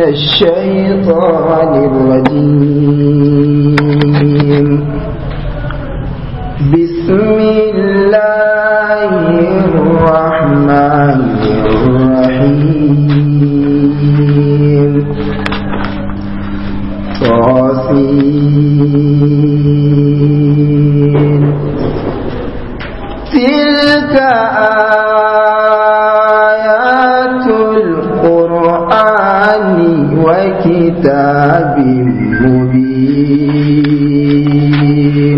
الشيطان الرجيم بسم الله الرحمن الرحيم طاسين تلك آيات القرآن وكتاب مبين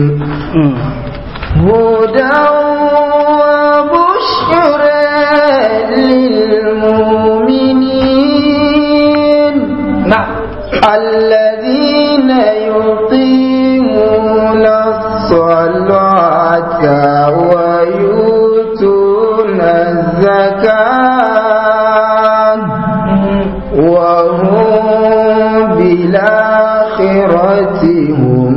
هدى وبشرى للمؤمنين الذين يقيمون الصلاة ويؤتون الزكاة وهم بالآخرة هم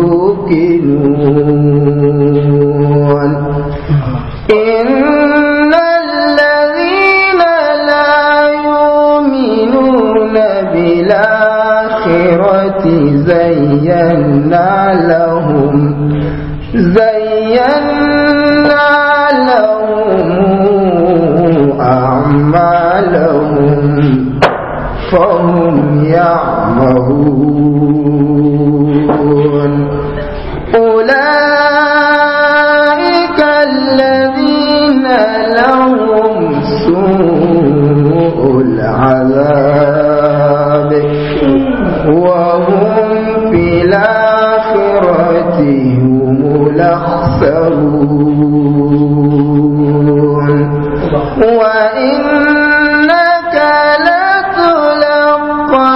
يوقنون إن الذين لا يؤمنون بالآخرة زينا لهم زينا لهم أعمالهم فهم يعمهون أولئك الذين لهم سوء العذاب وهم في الآخرة هم الأخسرون وإنك لتلقى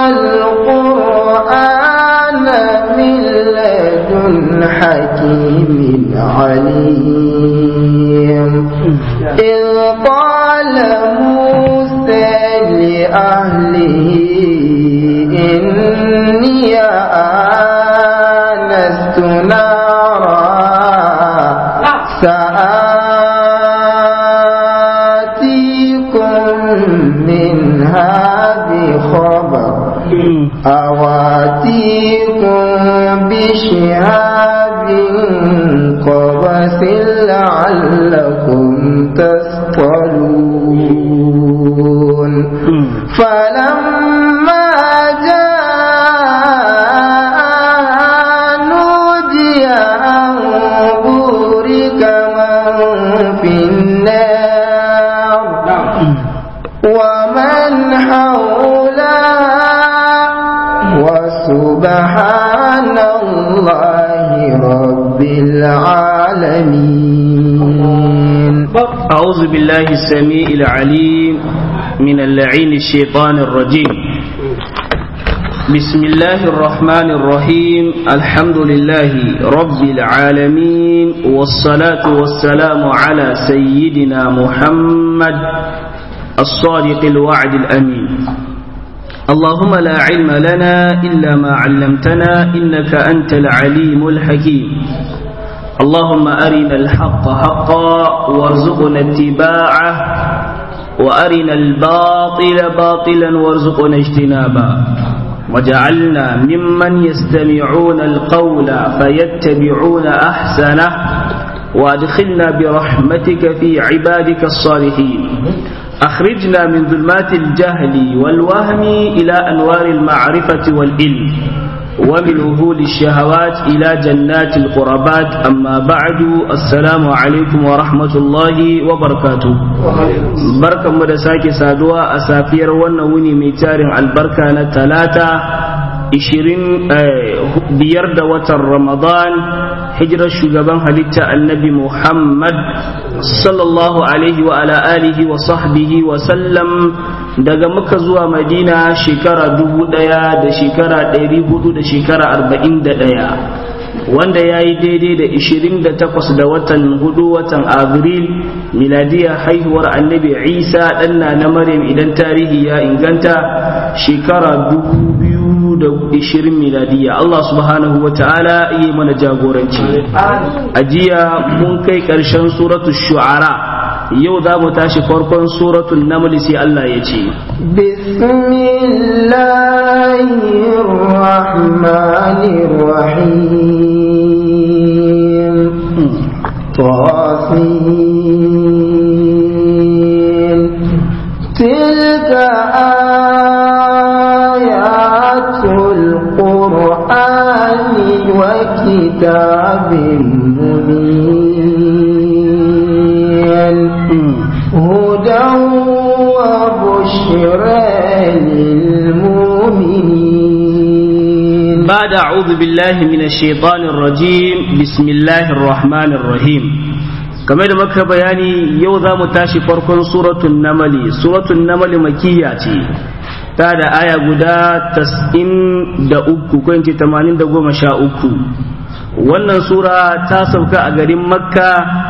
القرآن من لدن حكيم عليم إذ قال موسى لأهله إني آنست نارا سآتيكم منها بخبر أواتيكم بشهاب قبس لعلكم تصطلون فلما جاء نودي أن بورك من في النار ومن حولها وسبحان الله رب العالمين أعوذ بالله السميع العليم من اللعين الشيطان الرجيم بسم الله الرحمن الرحيم الحمد لله رب العالمين والصلاة والسلام على سيدنا محمد الصادق الوعد الأمين اللهم لا علم لنا إلا ما علمتنا إنك أنت العليم الحكيم اللهم أرنا الحق حقا وارزقنا اتباعه وأرنا الباطل باطلا وارزقنا اجتنابا وجعلنا ممن يستمعون القول فيتبعون أحسنه وادخلنا برحمتك في عبادك الصالحين أخرجنا من ظلمات الجهل والوهم إلى أنوار المعرفة والعلم ومن وهول الشهوات إلى جنات القربات أما بعد السلام عليكم ورحمة الله وبركاته بركة مدساكي سادوا أسافير ونوني ميتار البركة نتلاتة ishirin biyar da watan ramadan hijirar shugaban halitta annabi muhammad sallallahu alaihi wa ala alihi wa sahbihi wa sallam daga muka zuwa madina shekara dubu daya da shekara ɗari hudu da shekara arba'in da ɗaya wanda ya yi daidai da ishirin da takwas da watan hudu watan abril miladiya haihuwar annabi isa ɗanna na maryam idan tarihi ya inganta shekara dubu biyu da ishirin miladiya Allah subhanahu wa ta'ala yi mana jagoranci a jiya mun kai ƙarshen suratul shu'ara yau za mu tashi farkon suratul naml sai Allah ya ce bismillah الرحمن الرحيم طاسين تلك آيات القرآن وكتاب مبين هدى وبشرى للمؤمنين بعد أعوذ بالله من الشيطان الرجيم بسم الله الرحمن الرحيم kamar da maka bayani yau za mu tashi farkon suratun namali suratun namali makiya ce ta da aya guda tas'in da uku ko ince tamanin da goma sha uku wannan sura ta sauka a garin makka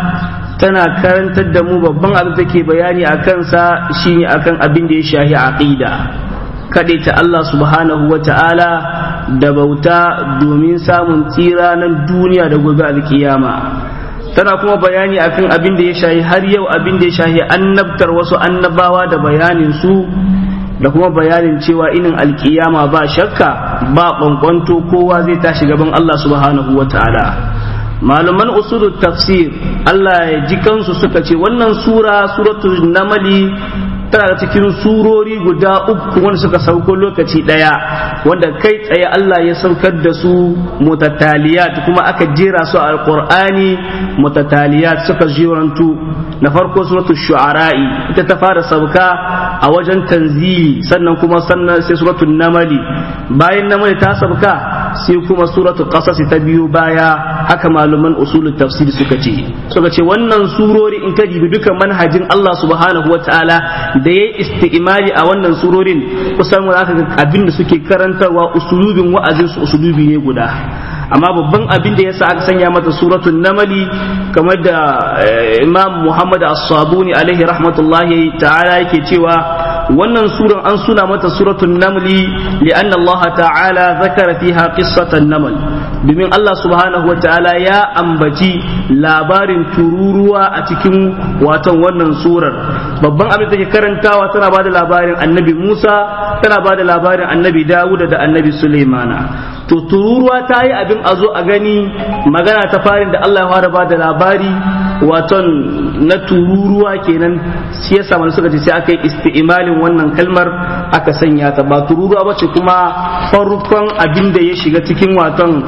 tana karantar da mu babban abin da ke bayani a kansa shine akan abin da ya shahi aqida kaɗai ta Allah subhanahu wa ta'ala da bauta domin samun tsira nan duniya da gobe alkiyama tana kuma bayani akan abin da ya shahi har yau abin da ya shahi annabtar wasu annabawa da bayanin su da kuma bayanin cewa inin alkiyama ba shakka ba kwankwanto kowa zai tashi gaban Allah subhanahu wa ta'ala malaman usulul tafsir Allah ya ji kansu suka ce wannan sura suratul namali tana da cikin surori guda uku wanda suka sauko lokaci daya wanda kai tsaye Allah ya saukar da su mutataliyat kuma aka jera su a alqur'ani mutataliyat suka jirantu na farko suratul shu'ara'i ita ta fara sauka a wajen tanzili sannan kuma sannan sai suratul namali bayan namali ta sauka sai kuma suratul qasas ta biyo baya haka malaman usulul tafsir suka ce suka ce wannan surori in ka dibi dukan manhajin Allah subhanahu wataala da yayi isti'mali a wannan surorin kusan zaka ga abin da suke karantarwa usulubin wa'azin su usulubi ne guda amma babban abin da yasa aka sanya mata suratul namali kamar da Imam Muhammad As-Sabuni alaihi rahmatullahi ta'ala yake cewa wannan suran an suna mata suratul namli li'anna Allah ta'ala zakara fiha qissatan namal domin Allah subhanahu wa ta'ala ya ambaci labarin tururuwa a cikin watan wannan surar babban abin da take karantawa tana bada labarin annabi Musa tana bada labarin annabi Dawud da annabi Sulaimana to tururuwa ta yi abin a zo a gani magana ta farin da Allah ya fara bada labari waton na tururuwa kenan shi yasa mana suka ce sai aka yi isti'malin wannan kalmar aka sanya ta ba tururuwa ba ce kuma farkon abin da ya shiga cikin waton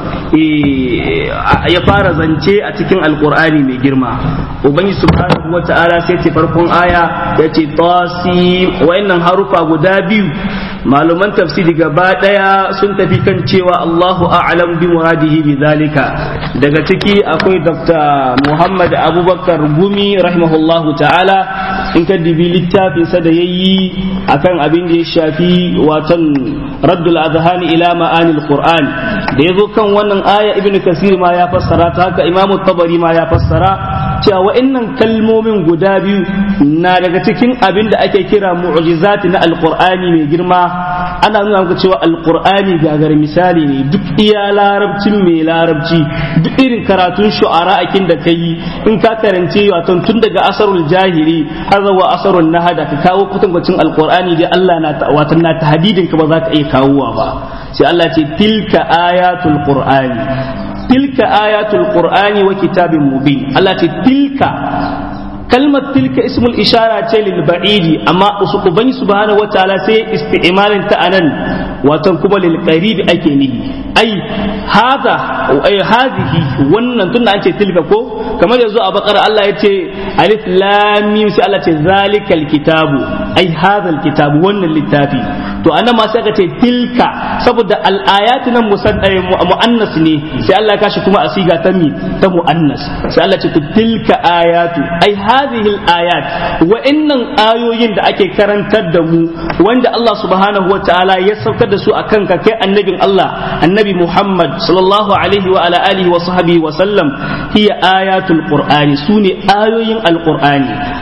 ya fara zance a cikin alkur'ani mai girma ubangiji subhanahu wata'ala sai ce farkon aya ya ce tasi wayannan harufa guda biyu malaman tafsiri gaba daya sun tafi kan cewa Allahu a'lam bi muradihi bi zalika daga ciki akwai Dr. Muhammad Abubakar Gumi rahimahullahu ta'ala in ka dibi littafin sa da yayi akan abin da ya shafi watan raddul azhani ila ma'anil qur'an da yazo kan wannan aya ibnu kasir ma ya fassara ta haka imamu tabari ma ya fassara cewa wa'annan kalmomin guda biyu na daga cikin abin da ake kira mu'jizati na alqur'ani mai girma ana nuna maka cewa alqur'ani gagar misali ne duk iya larabcin mai larabci duk irin karatun shu'ara akin da kai in ka karance wato tun daga asarul jahili har zuwa asarul nahada ka kawo kutankwacin alqur'ani dai Allah na wato na tahdidin ka ba za ka iya kawowa ba sai Allah ce tilka ayatul qur'ani tilka ayatul qur'ani wa kitabin mubin Allah ce tilka kalmar tilka ismul ishara ce lil ba'idi amma ubangi subhanahu wataala sai isti'malin ta anan watan kuma lil qaribi ake nihi ai hada ai hadhihi wannan tunda an ce tilka ko kamar yanzu a bakara Allah ya ce alif lam mim sai Allah ce zalikal kitabu ai hadal kitabu wannan littafi to anan ma sai aka ce tilka saboda al ayatu nan muannas ne sai Allah ya kashi kuma a siga ta mi ta muannas sai Allah ce to tilka ayatu ai hadhihi al-ayat wa'annan ayoyin da ake karantar da mu wanda Allah subhanahu wa ta'ala ya saukar da su akan ka kai annabin Allah annabi Muhammad sallallahu alaihi wa ala alihi wa sahbihi wa sallam hiya ayatul qur'ani sune ayoyin alqur'ani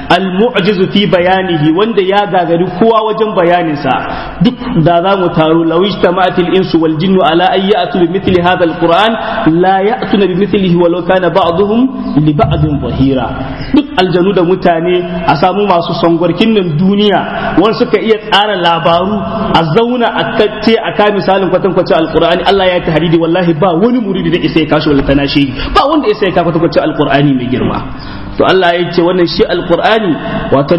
al-mu'jizu fi bayanihi wanda ya gagari kowa wajen bayaninsa duk da za mu taru lawish tama'atil insu wal jinnu ala ay ya'tu bi mithli hadha al-qur'an la ya'tuna bi mithlihi walau kana ba'dhum li ba'dhin zahira duk aljanu da mutane a samu masu songwarkin nan duniya wanda suka iya tsara labaru a zauna a kace a ka misalin kwatankwacin alqur'ani Allah ya tahdidi wallahi ba wani muridi da isa ya kashi wala tanashi ba wanda isa ya ka kwatankwacin alqur'ani mai girma to Allah ya ce wannan shi alqur'ani watan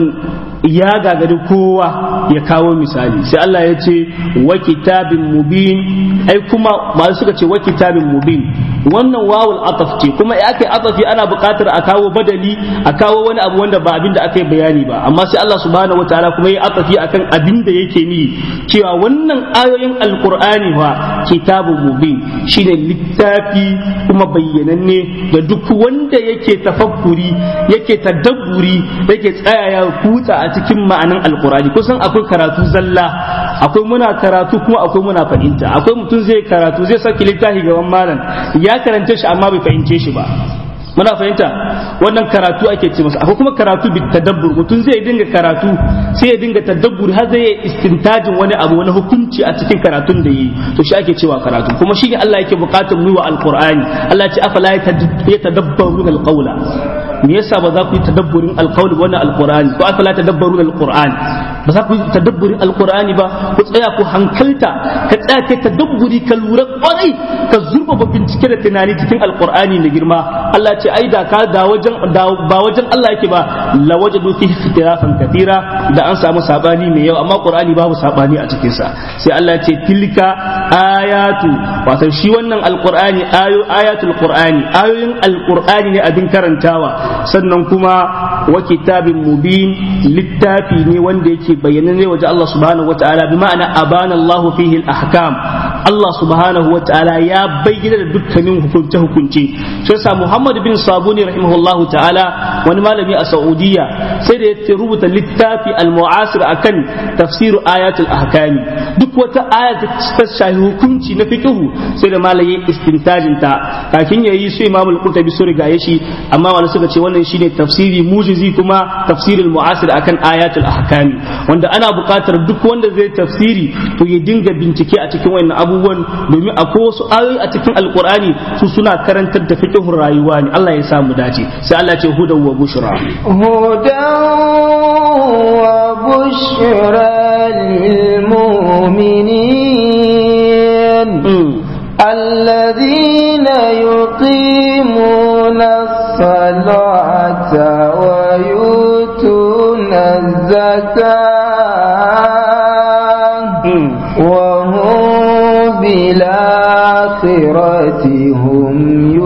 ya gagari kowa ya kawo misali sai Allah ya ce wa kitabin mubin ai kuma masu suka ce wa kitabin mubin wannan wawul ataf ce kuma ya kai atafi ana buƙatar a kawo badali a kawo wani abu wanda ba abin da aka yi bayani ba amma sai Allah subhanahu wataala kuma ya atafi akan abin da yake ni cewa wannan ayoyin alqur'ani wa kitabun mubin shine littafi kuma bayyananne da duk wanda yake tafakkuri yake tadabburi yake tsaya ya kutsa a cikin ma'anan alqur'ani kusan akwai karatu zalla akwai muna karatu kuma akwai muna fahimta akwai mutum zai karatu zai saki littafi gaban malam ya karanta shi amma bai fahimce shi ba muna fahimta wannan karatu ake ce masa akwai kuma karatu bi tadabbur mutum zai dinga karatu sai ya dinga tadabbur har zai istintajin wani abu wani hukunci a cikin karatun da yi to shi ake cewa karatu kuma shi ne Allah yake bukatar mu wa alqur'ani Allah ya ce afala yatadabbaruna alqawla me yasa ba za ku yi tadabburin alqawli wannan alqur'ani ko afala tadabbaruna alqur'ani ba za ku yi tadabburin alqur'ani ba ku tsaya ku hankalta ka tsaya kai tadabburi ka lura kwarai ka zurfafa bincike da tunani cikin alqur'ani da girma Allah ce ai da ka da wajen ba wajen Allah yake ba la wajadu fi ikhtilafan kathira da an samu sabani mai yawa amma qur'ani babu sabani a cikin sa sai Allah ce tilka ayatu wato shi wannan alqur'ani ayo ayatul qur'ani ayoyin alqur'ani ne abin karantawa sannan kuma wa kitabin mubin littafi ne wanda yake bayyana ne waje Allah subhanahu wataala bi ma'ana abana Allah fihi al-ahkam Allah subhanahu wataala ya bayyana da dukkanin hukunce hukunce sai sa Muhammad bin Sabuni rahimahullahu ta'ala wani malami a Saudiya sai da ya rubuta littafi al-mu'asir akan tafsiru ayatul ahkami duk wata aya ta shahi hukunci na fiqhu sai da malami istintajin ta kafin yayi su Imam al-Qurtubi su riga shi amma wani suka ce wannan shine tafsiri mujizi kuma tafsirul mu'asir akan ayatul ahkami wanda ana buƙatar duk wanda zai tafsiri to ya dinga bincike a cikin wannan abubuwan domin akwai wasu ayoyi a cikin alqur'ani su suna karantar da fiqhun rayuwa ne Allah ya sa mu dace sai Allah ce hudan wa bushra hudan wa bushra lil mu'minin الذين يقيمون الصلاة ويؤتون الزكاة وهم بالآخرة هم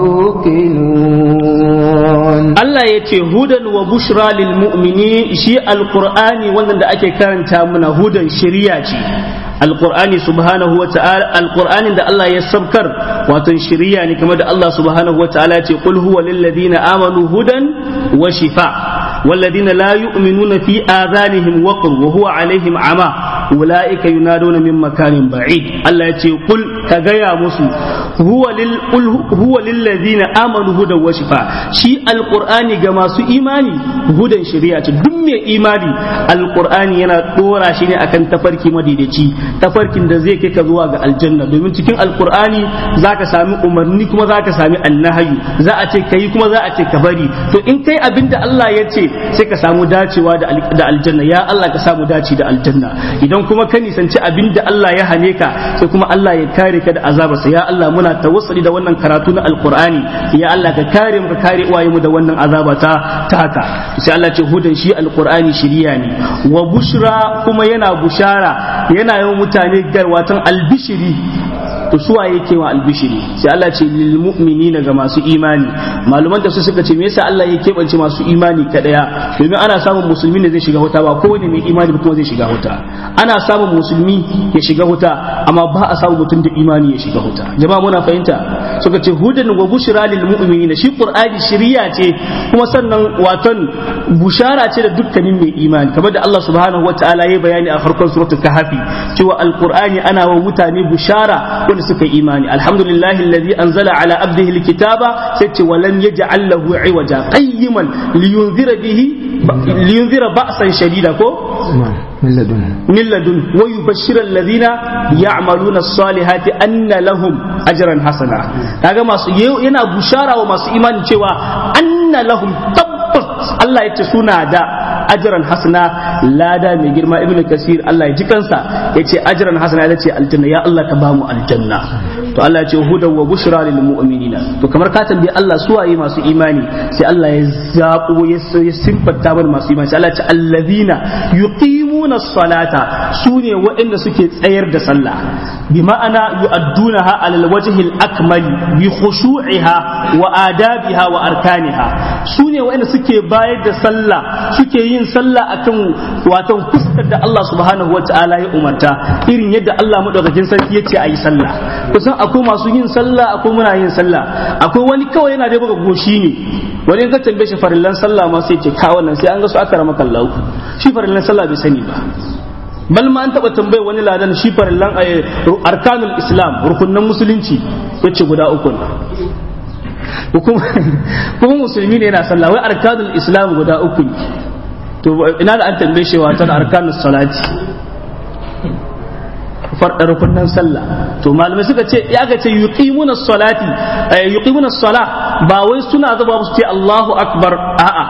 يوقنون Allah ya ce hudan wa bushra lil mu'mini shi alqur'ani wannan da ake karanta mana hudan shari'a ce alqur'ani subhanahu wa ta'ala alqur'anin da Allah ya sabkar wato shari'a ne kamar da Allah subhanahu wa ta'ala ya ce qul huwa lil ladina amanu hudan wa shifa والذين لا يؤمنون في آذانهم وقر وهو عليهم عمى أولئك ينادون من مكان بعيد الله يقول قل كجيا مسو هو لل قل هو للذين آمنوا هدى وشفاء شيء القرآن جما سو إيماني هدى شريعة دم إيماني القرآن ينا دورا شيني أكن تفركي مديدتي تفركي da zai kai ka zuwa ga aljanna domin cikin alqur'ani zaka sami umarni kuma zaka sami annahayu za a ce kai kuma za a ce ka bari to in kai abinda Allah ya ce sai ka samu dacewa da aljanna ya Allah ka samu dace da aljanna idan kuma ka nisanci abin da Allah ya hane ka sai kuma Allah ya kare ka da azabarsa ya Allah muna tawassuli da wannan karatu na alqur'ani ya Allah ka kare mu ka kare uwaye mu da wannan azaba ta taka sai Allah ce hudan shi alqur'ani shiriya ne wa bushra kuma yana bushara yana yawan mutane garwatan albishiri to suwa yake wa albishiri sai Allah ce lil mu'minina ga masu imani maluman da su suka ce me yasa Allah ya keɓance masu imani kadaya domin ana samun musulmi da zai shiga wuta ba kowane mai imani kuma zai shiga wuta ana samun musulmi ya shiga wuta amma ba a samun mutum da imani ya shiga wuta jama'a muna fahimta suka ce hudan wa bushra lil mu'minina shi qur'ani shiriya ce kuma sannan waton bushara ce da dukkanin mai imani kamar da Allah subhanahu wataala ya bayani a farkon suratul kahfi cewa alqur'ani ana wa mutane bushara wanda suka yi imani alhamdulillahi alladhi anzala ala abdihi alkitaba sai ce walam yaj'al lahu iwaja qayyiman liyunzira bihi liyunzira ba'san shadida ko من لدن من لدن ويبشر الذين يعملون الصالحات أن لهم أجرا حسنا kaga masu yana bushara wa masu imanin cewa anna lahum tabbas Allah ya ce suna da ajran hasana lada mai girma ibnu kasir Allah ya ji kansa ya ce ajran hasana ya ce aljanna ya Allah ka ba mu aljanna to Allah ya ce hudan wa bushra lil mu'minina to kamar ka tambayi Allah su waye masu imani sai Allah ya zabo ya simfata mana masu imani sai Allah ya ce allazina yuqimuna as-salata sune waɗanda suke tsayar da sallah bi ma'ana yu'addunaha alal wajhi al-akmal bi khushu'iha wa adabiha wa arkaniha sune waɗanda suke bayar da sallah suke yin sallah akan watan fuskar da Allah subhanahu wa ta'ala ya umarta irin yadda Allah madaukakin sarki yace ayi sallah kusan akwai masu yin sallah akwai muna yin sallah akwai wani kawai yana da buga goshi ne wani in ka tambaye shi farillan sallah ma sai ce ka wannan sai an ga su aka rama kallahu shi farillan sallah bai sani ba bal ma an taba tambaye wani ladan shi farillan arkanul islam rukunnan musulunci yace guda uku kuma musulmi ne yana sallah wai arkanul islam guda uku ne to ina da an tambaye shi watan arkanus salati farɗa rukunan sallah to malamai suka ce ya ga ce yuqimuna salati yuqimuna salah ba wai suna zuba su ce Allahu akbar a'a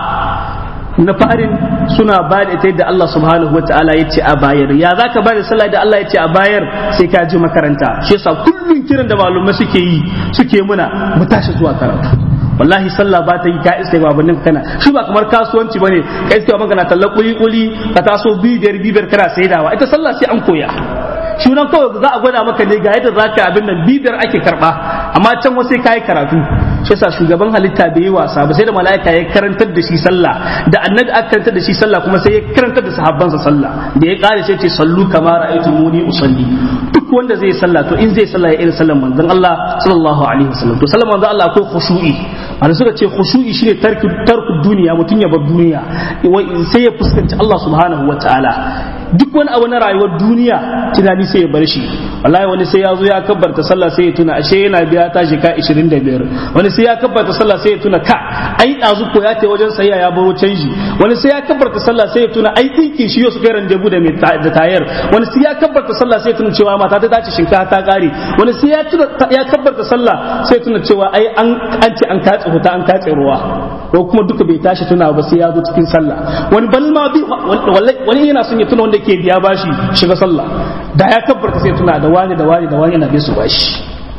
na farin suna ba da ita yadda Allah subhanahu wa ta'ala ya ce a bayar ya za ka ba da sallah da Allah ya ce a bayar sai ka je makaranta shi yasa kullum kiran da malumai suke yi suke muna mu tashi zuwa karatu wallahi sallah ba ta yi ka iska ba bannin kana shi ba kamar kasuwanci bane ka iska ba kana talla kuli kuli ka taso bibiyar bibiyar kana saidawa ita sallah sai an koya shi nan kawai za a gwada maka ne ga yadda za ka abin nan bibiyar ake karba amma can wasu ka yi karatu shi yasa shugaban halitta bai yi wasa ba sai da mala'ika ya karantar da shi sallah da annabi aka karantar da shi sallah kuma sai ya karantar da sahabbansa sallah da ya kare sai ce sallu kama ra'aytumuni usalli duk wanda zai sallah to in zai sallah ya irin sallan manzon Allah sallallahu alaihi wasallam to sallan manzon Allah akwai khushu'i wanda suka ce khushu'i shine tarku tarku duniya mutun ya bar duniya sai ya fuskanci Allah subhanahu wataala duk wani abu na rayuwar duniya tunani sai ya bar shi wallahi wani sai ya zo ya kabbarta sallah sai ya tuna ashe yana biya ta shika 25 wani sai ya kabbarta sallah sai ya tuna ka ai dazu ko ya tai wajen sayya ya baro canji wani sai ya kabbarta sallah sai ya tuna ai dinkin shi yau su kai randebu da da tayar wani sai ya kabbarta sallah sai ya tuna cewa mata ta dace shinkafa ta kare wani sai ya tuna ya kabbarta sallah sai ya tuna cewa ai an an ce an katse huta an katse ruwa ko kuma duka bai tashi tuna ba sai ya zo cikin sallah wani balma bi wani yana son ya tuna wanda ke biya bashi shiga sallah da ya kabbarta sai tuna da wani da wani da wani yana bai su bashi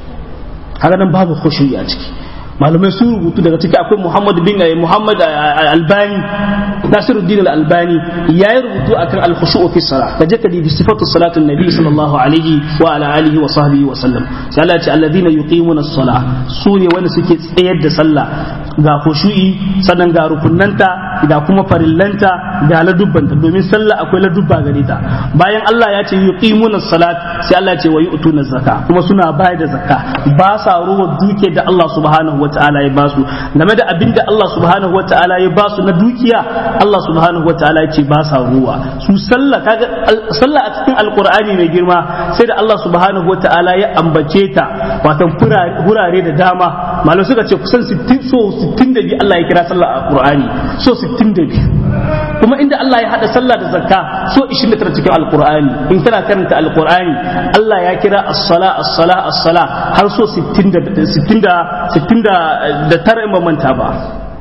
haka nan babu khushu'i a ciki malamai sun rubutu daga ciki akwai Muhammad bin Muhammad Albani Nasiruddin Al-Albani ya yi rubutu akan al-khushu' fi salah kaje ka bi sifatu salatin nabi sallallahu alaihi wa ala alihi wa sahbihi wa sallam sai Allah ya ce alladhina yuqimuna as-salah su ne wanda suke tsayar da sallah ga khushu'i sannan ga rukunnanta ga kuma farillanta ga ladubbanta domin sallah akwai ladubba gare ta bayan Allah ya ce yuqimuna as-salat sai Allah ya ce wa yu'tuna zakka kuma suna bayar da zakka ba sa ruwa duke da Allah subhanahu wata'ala ya basu game da abin da Allah subhanahu wata'ala ya basu na dukiya Allah subhanahu wata'ala ya ce ba sa ruwa su sallah kaga sallah a cikin alqur'ani mai girma sai da Allah subhanahu wata'ala ya ambace ta watan hurare da dama malam suka ce kusan 60 so 62 Allah ya kira sallah a qur'ani so 62 kuma inda Allah ya hada sallah da zakka so 29 cikin alqur'ani in kana karanta alqur'ani Allah ya kira as-sala as-sala as-sala har so 60 da 60 da tara in ba manta ba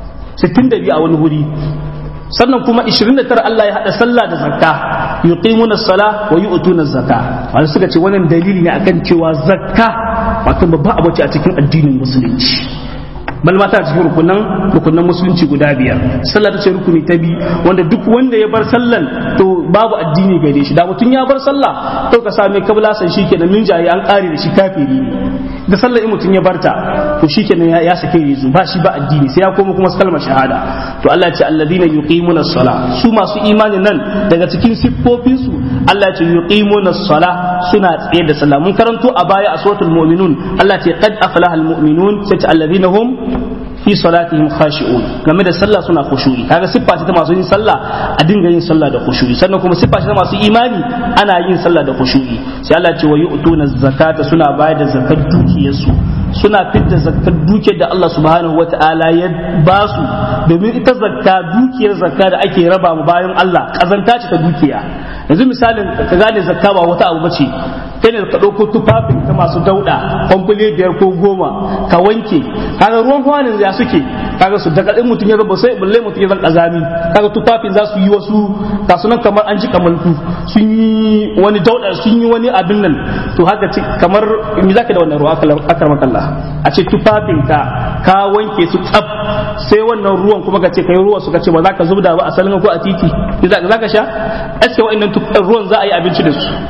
62 a wani wuri sannan kuma 29 Allah ya hada sallah da zakka yuqimuna as-sala wa yu'tuna az-zaka wanda suka ce wannan dalili ne akan cewa zakka wato babban abu ce a cikin addinin musulunci bal ma ta cikin rukunan rukunan musulunci guda biyar sallah ta ce rukuni ta bi wanda duk wanda ya bar sallan to babu addini gare shi da mutum ya bar sallah to ka same kabla san shi kenan min jayi an kare da shi kafiri ne da sallah in mutum ya barta to shi kenan ya sake rizu ba shi ba addini sai ya koma kuma kalmar shahada to Allah ya ce alladhina yuqimuna as-sala su masu imanin nan daga cikin siffofin su Allah ya ce yuqimuna as-sala suna tsaye da sallah mun karanto a baya a suratul mu'minun Allah ya ce qad aflaha al-mu'minun sai ce alladhina hum fi salatihim khashi'un game da sallah suna khushu'i kaga siffa ce ta masu yin sallah a dinga yin sallah da khushu'i sannan kuma siffa ce ta masu imani ana yin sallah da khushu'i sai Allah ce wa yu'tuna zakata suna bayar da zakat dukiyarsu suna fidda zakkar dukiyar da Allah subhanahu wata'ala ya ba su domin ita zakka dukiyar zakka da ake raba mu bayan Allah kazanta ce ta dukiya yanzu misalin ka gane zakka ba wata abu bace kai ne ka ɗauko tufafin ta masu dauɗa kwamfule biyar ko goma ka wanke kaga ruwan kwanin ya suke kaga su daga ɗin mutum ya zaba sai balle mutum ya zan ƙazami kaga tufafin za su yi wasu kasu nan kamar an ji kamalku sun yi wani dauɗa sun yi wani abin nan to haka ce kamar me zaka da wannan ruwa akar makalla a ce tufafin ka ka wanke su tsaf sai wannan ruwan kuma ka ce kai ruwa suka ce ba za ka zubda ba a salon ko a titi za ka sha aske wa'annan ruwan za a yi abinci da su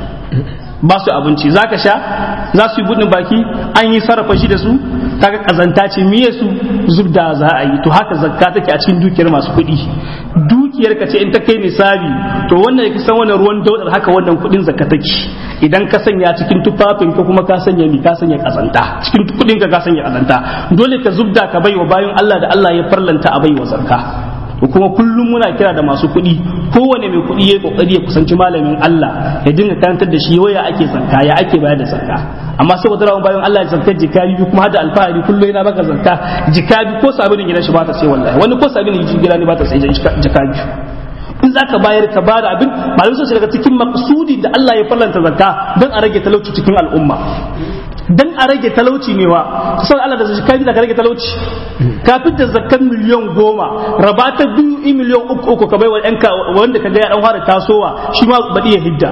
ba su abinci za ka sha za su yi budin baki an yi sarrafa shi da su kaga kazanta ce miye su zubda za a yi to haka zakka take a cikin dukiyar masu kuɗi dukiyar ka ce in ta kai nisabi to wannan ya san wannan ruwan daudar haka wannan kuɗin zakka take idan ka sanya cikin tufafin ka kuma ka sanya mi ka sanya kazanta cikin kuɗin ka ka sanya kazanta dole ka zubda ka baiwa bayan Allah da Allah ya farlanta a baiwa zakka kuma kullum muna kira da masu kuɗi kowane mai kuɗi ya kokari ya kusanci malamin Allah ya dinga karantar da shi waya ake zakka ya ake bayar da zakka amma saboda rawan bayan Allah ya zakka jikabi kuma hada alfahari kullum yana baka zakka jikabi ko sabinin gidan shi ba ta sai wallahi wani ko sabinin gidan ne ba ta sai jikabi in zaka bayar ka bada abin malamai sun daga cikin maqsudi da Allah ya fallanta zakka don a rage talauci cikin al'umma dan a rage talauci ne wa kusan Allah da zakka da ka rage talauci ka fitar zakkan miliyan goma raba ta biyu in miliyan uku uku ka bai wa yanka wanda ka ga ya dan fara tasowa shi ma baɗi ya hidda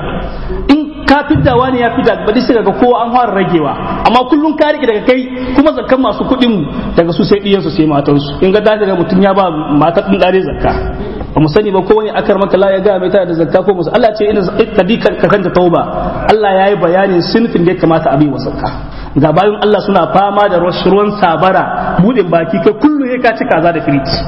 in ka fiddawa ne ya fidda baɗi sai ga kowa an fara ragewa amma kullum ka rike daga kai kuma zakkan masu kuɗin mu daga su sai ɗiyansu sai matansu in ga daga mutum ya ba matar ɗin ɗare zakka ba mu sani ba ko wani akar maka la ya ga mai tana da zakka ko musu Allah ce ina kadikar ka kanta tauba Allah ya yi bayanin sinfin da ya kamata a bi wa zakka ga bayan Allah suna fama da ruwan sabara budin baki kai kullu ya ka ci kaza da firiti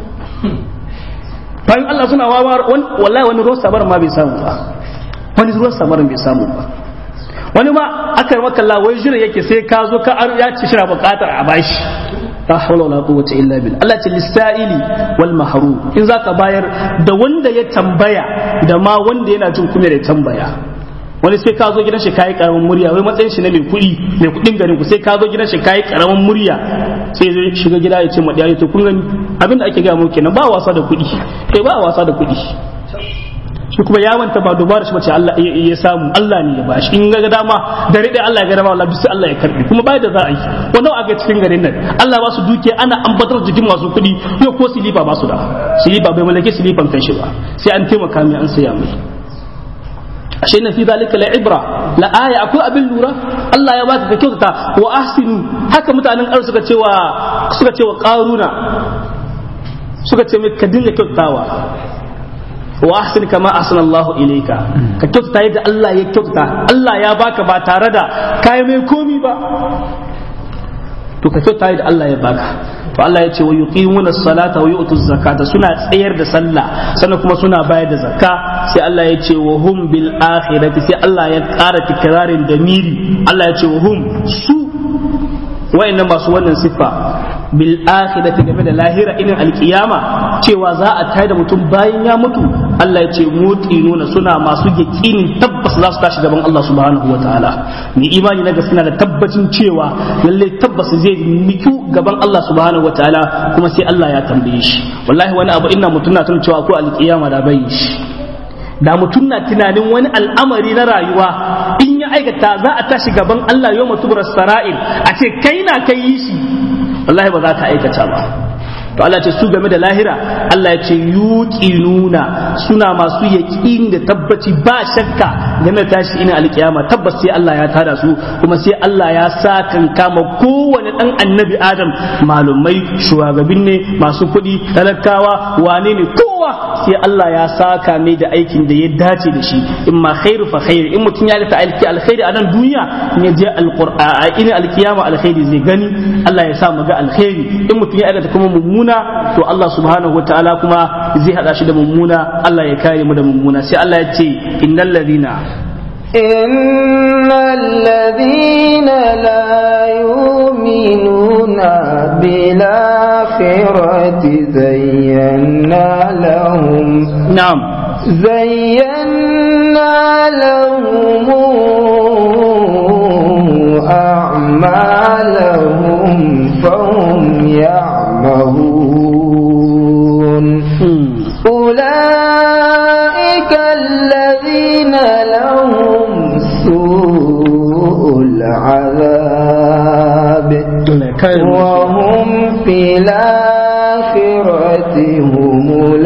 bayan Allah suna wawa wallahi wani ruwan sabara ma bai samu ba wani ruwan sabara bai samu ba wani ma akar maka la wai jira yake sai ka zo ka ya ci shira bukatar a bashi la hawla wala quwwata illa billah Allah ce lisaili wal mahrum in zaka bayar da wanda ya tambaya da ma wanda yana jin kuma da tambaya wani sai ka zo gidan shi kayi karamin murya wai matsayin shi na mai kuɗi mai kuɗin garin ku sai ka zo gidan shi kayi karamin murya sai zai shiga gida ya ce ma to kun gani abinda ake ga muku kenan ba wasa da kuɗi kai ba wasa da kuɗi shi kuma ya manta ba dubara shi bace Allah ya samu Allah ne ya bashi in ga dama da rade Allah ya ga dama wallahi sai Allah ya karbi kuma bai da za a yi wannan a ga cikin garin nan Allah ba su duke ana ambatar jikin masu kuɗi yau ko silifa ba su da silifa bai mallake silifan kan shi ba sai an taimaka mai an saya mai ashe na fi zalika la ibra la aya akwai abin lura Allah ya baka ka kyautata wa ahsinu haka mutanen ƙar suka cewa suka cewa qaruna suka ce mai ka dinga kyautatawa wa ahsin kama ahsana Allahu ilayka ka kyautata yadda Allah ya kyautata Allah ya baka ba tare da kai mai komi ba to ka kyautata yadda Allah ya baka to Allah ya ce wa yuqimuna salata wa yu'tu zakata suna tsayar da sallah sannan kuma suna bayar da zakka sai Allah ya ce wa hum bil akhirati sai Allah ya ƙara tikrarin da miri Allah ya ce wa hum su wayannan masu wannan siffa bil akhirati game da lahira irin alkiyama cewa za a tayar da mutum bayan ya mutu Allah ya ce mutinuna suna masu yaƙinin tabbas za su tashi gaban Allah subhanahu wataala ni imani na gaskiya da tabbacin cewa lalle tabbas zai miku gaban Allah subhanahu wataala kuma sai Allah ya tambaye shi wallahi wani abu ina mutum na tuna cewa ko alkiyama da bai shi da mutum na tunanin wani al'amari na rayuwa in ya aikata za a tashi gaban Allah yau mutubar sara'il a ce kai na kai yi shi wallahi ba za ka aikata ba to Allah ce su game da lahira Allah ya ce yuqinuna suna masu yaqin da tabbaci ba shakka game da tashi ina alkiyama tabbas sai Allah ya tada su kuma sai Allah ya sa kan kama kowane dan annabi Adam malumai shugabin ne masu kuɗi talakawa wane ne kowa sai Allah ya saka mai da aikin da ya dace da shi in ma khairu fa khairu in mutum ya ga aiki alkhairi a nan duniya in ya je alqur'ani ina alkiyama alkhairi zai gani Allah ya sa mu ga alkhairi in mutum ya aikata kuma mummuna to Allah subhanahu wataala kuma zai hada shi da mummuna Allah ya kare mu da mummuna sai Allah ya ce innal ladina إن الذين لا يؤمنون بالآخرة زينا لهم na'am زينا لهم أعمالهم فهم يعمهون أولئك الذين لهم سوء العذاب وهم في الآخرة هم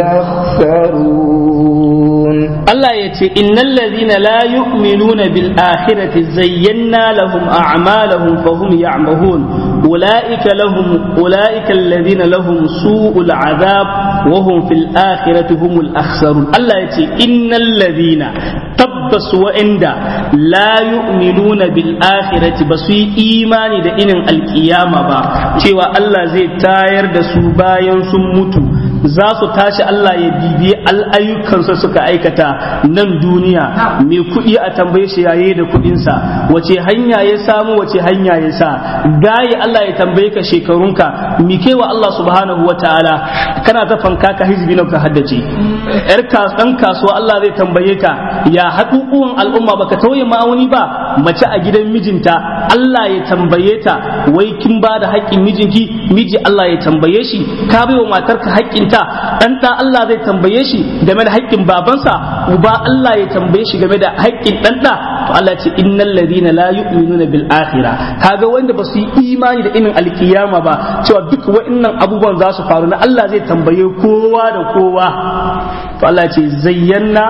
الأخسرون Allah ya ce innal ladhina la yu'minuna bil akhirati zayyana lahum a'malahum fahum ya'mahun ulaika lahum ulaika alladhina lahum su'ul adhab wa hum fil akhirati humul akhsarun Allah ya ce innal ladhina tabbas wa'inda la yu'minuna bil akhirati ba su yi imani da inin alkiyama ba cewa Allah zai tayar da su bayan sun mutu za su tashi Allah ya bibiye al'ayyukansa suka aikata nan duniya mai kuɗi a tambaye shi yaye da kuɗinsa wace hanya ya samu wace hanya ya sa gaye Allah ya tambaye ka shekarunka mi wa Allah subhanahu wa ta'ala kana ta fanka ka hizbi ka haddace yar ɗan kasuwa Allah zai tambaye ka ya haƙuƙuwan al'umma baka tauye ma'auni ba mace a gidan mijinta Allah ya tambaye ta wai kin ba da haƙƙin mijinki miji Allah ya tambaye shi ka bai wa matarka haƙƙin ta dan da Allah zai tambaye shi game da haƙƙin babansa uba Allah ya tambaye shi game da haƙƙin dan da to Allah ce innal ladina la yu'minuna bil akhirah kaga wanda ba su yi imani da inin alkiyama ba cewa duk wa'annan abubuwan za su faru na Allah zai tambaye kowa da kowa to Allah ce zayyana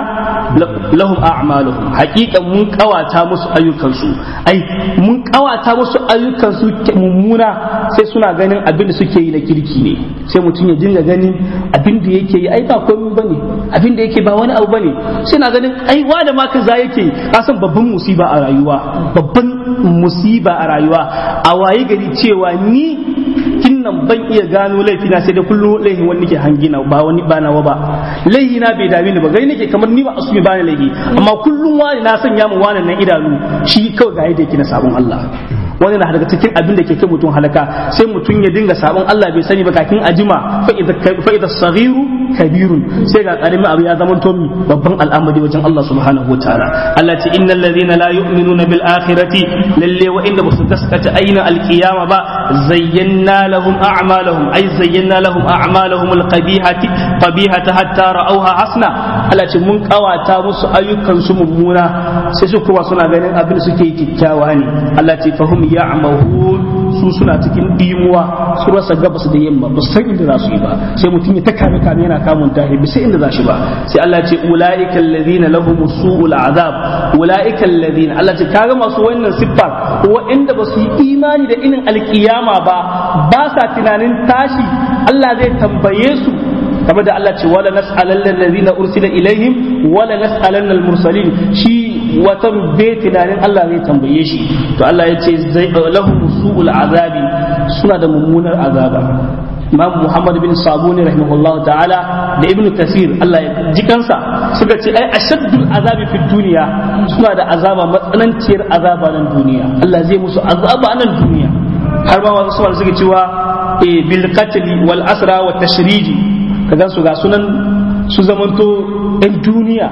lahum a'maluhum haƙiƙan mun kawata musu ayyukansu ai mun kawata musu ayyukansu mummuna sai suna ganin abin da suke yi na kirki ne sai mutum ya dinga ganin abin da yake yi ai ba komai bane abin da yake ba wani abu bane sai na ganin ai wanda ma kaza yake kasan babban musiba a rayuwa babban musiba a rayuwa a waye gari cewa ni kinnan ban iya gano laifina sai da kullum laifin wani nake hangina ba wani ba nawa ba laifina bai dame ni ba gani nake kamar ni ba asumi ba ni laifi amma kullum wani na sanya mu wani nan idanu shi kawai ga yadda yake na sabon Allah wani na daga cikin abin da ke kai mutum halaka sai mutum ya dinga sabon Allah bai sani ba kakin ajima fa idza saghiru kabirun sai ga karamin abu ya zama tomi babban al'amari wajen Allah subhanahu wataala Allah ce innal ladhina la yu'minuna bil akhirati lalle wa inda basu gaskata aina alqiyama ba zayyana lahum a'malahum ay zayyana lahum a'malahum alqabihati qabihata hatta ra'awha hasna Allah ce mun kawata musu ayyukan su mummuna sai su kuma suna ganin abin da suke kikkiawa ne Allah ce fahum ya'mahun su suna cikin dimuwa su rasa gabas da yamma ba san inda za su yi ba sai mutum ya ta kame kame yana kamun tahi bisa inda za shi ba sai Allah ce ulaika alladhina lahum su'ul azab ulaika alladhina Allah ce kaga masu wannan siffa wa'anda ba su yi imani da inin alkiyama ba ba sa tunanin tashi Allah zai tambaye su kamar da Allah ce wala nas'alanna alladhina ursila ilaihim wala nas'alanna al-mursalin shi wata bai tunanin Allah zai tambaye shi to Allah ya ce lahum su'ul azabi suna da mummunar azaba Imam Muhammad bin Sabuni rahimahullahu ta'ala da Ibn Kasir Allah ya ji kansa suka ce ai ashaddul azabi fi duniya suna da azaba matsananciyar azaba nan duniya Allah zai musu azaba nan duniya har ma wasu suka suke cewa bil qatl wal asra wa tashriji kaga su ga sunan su zamanto ɗan duniya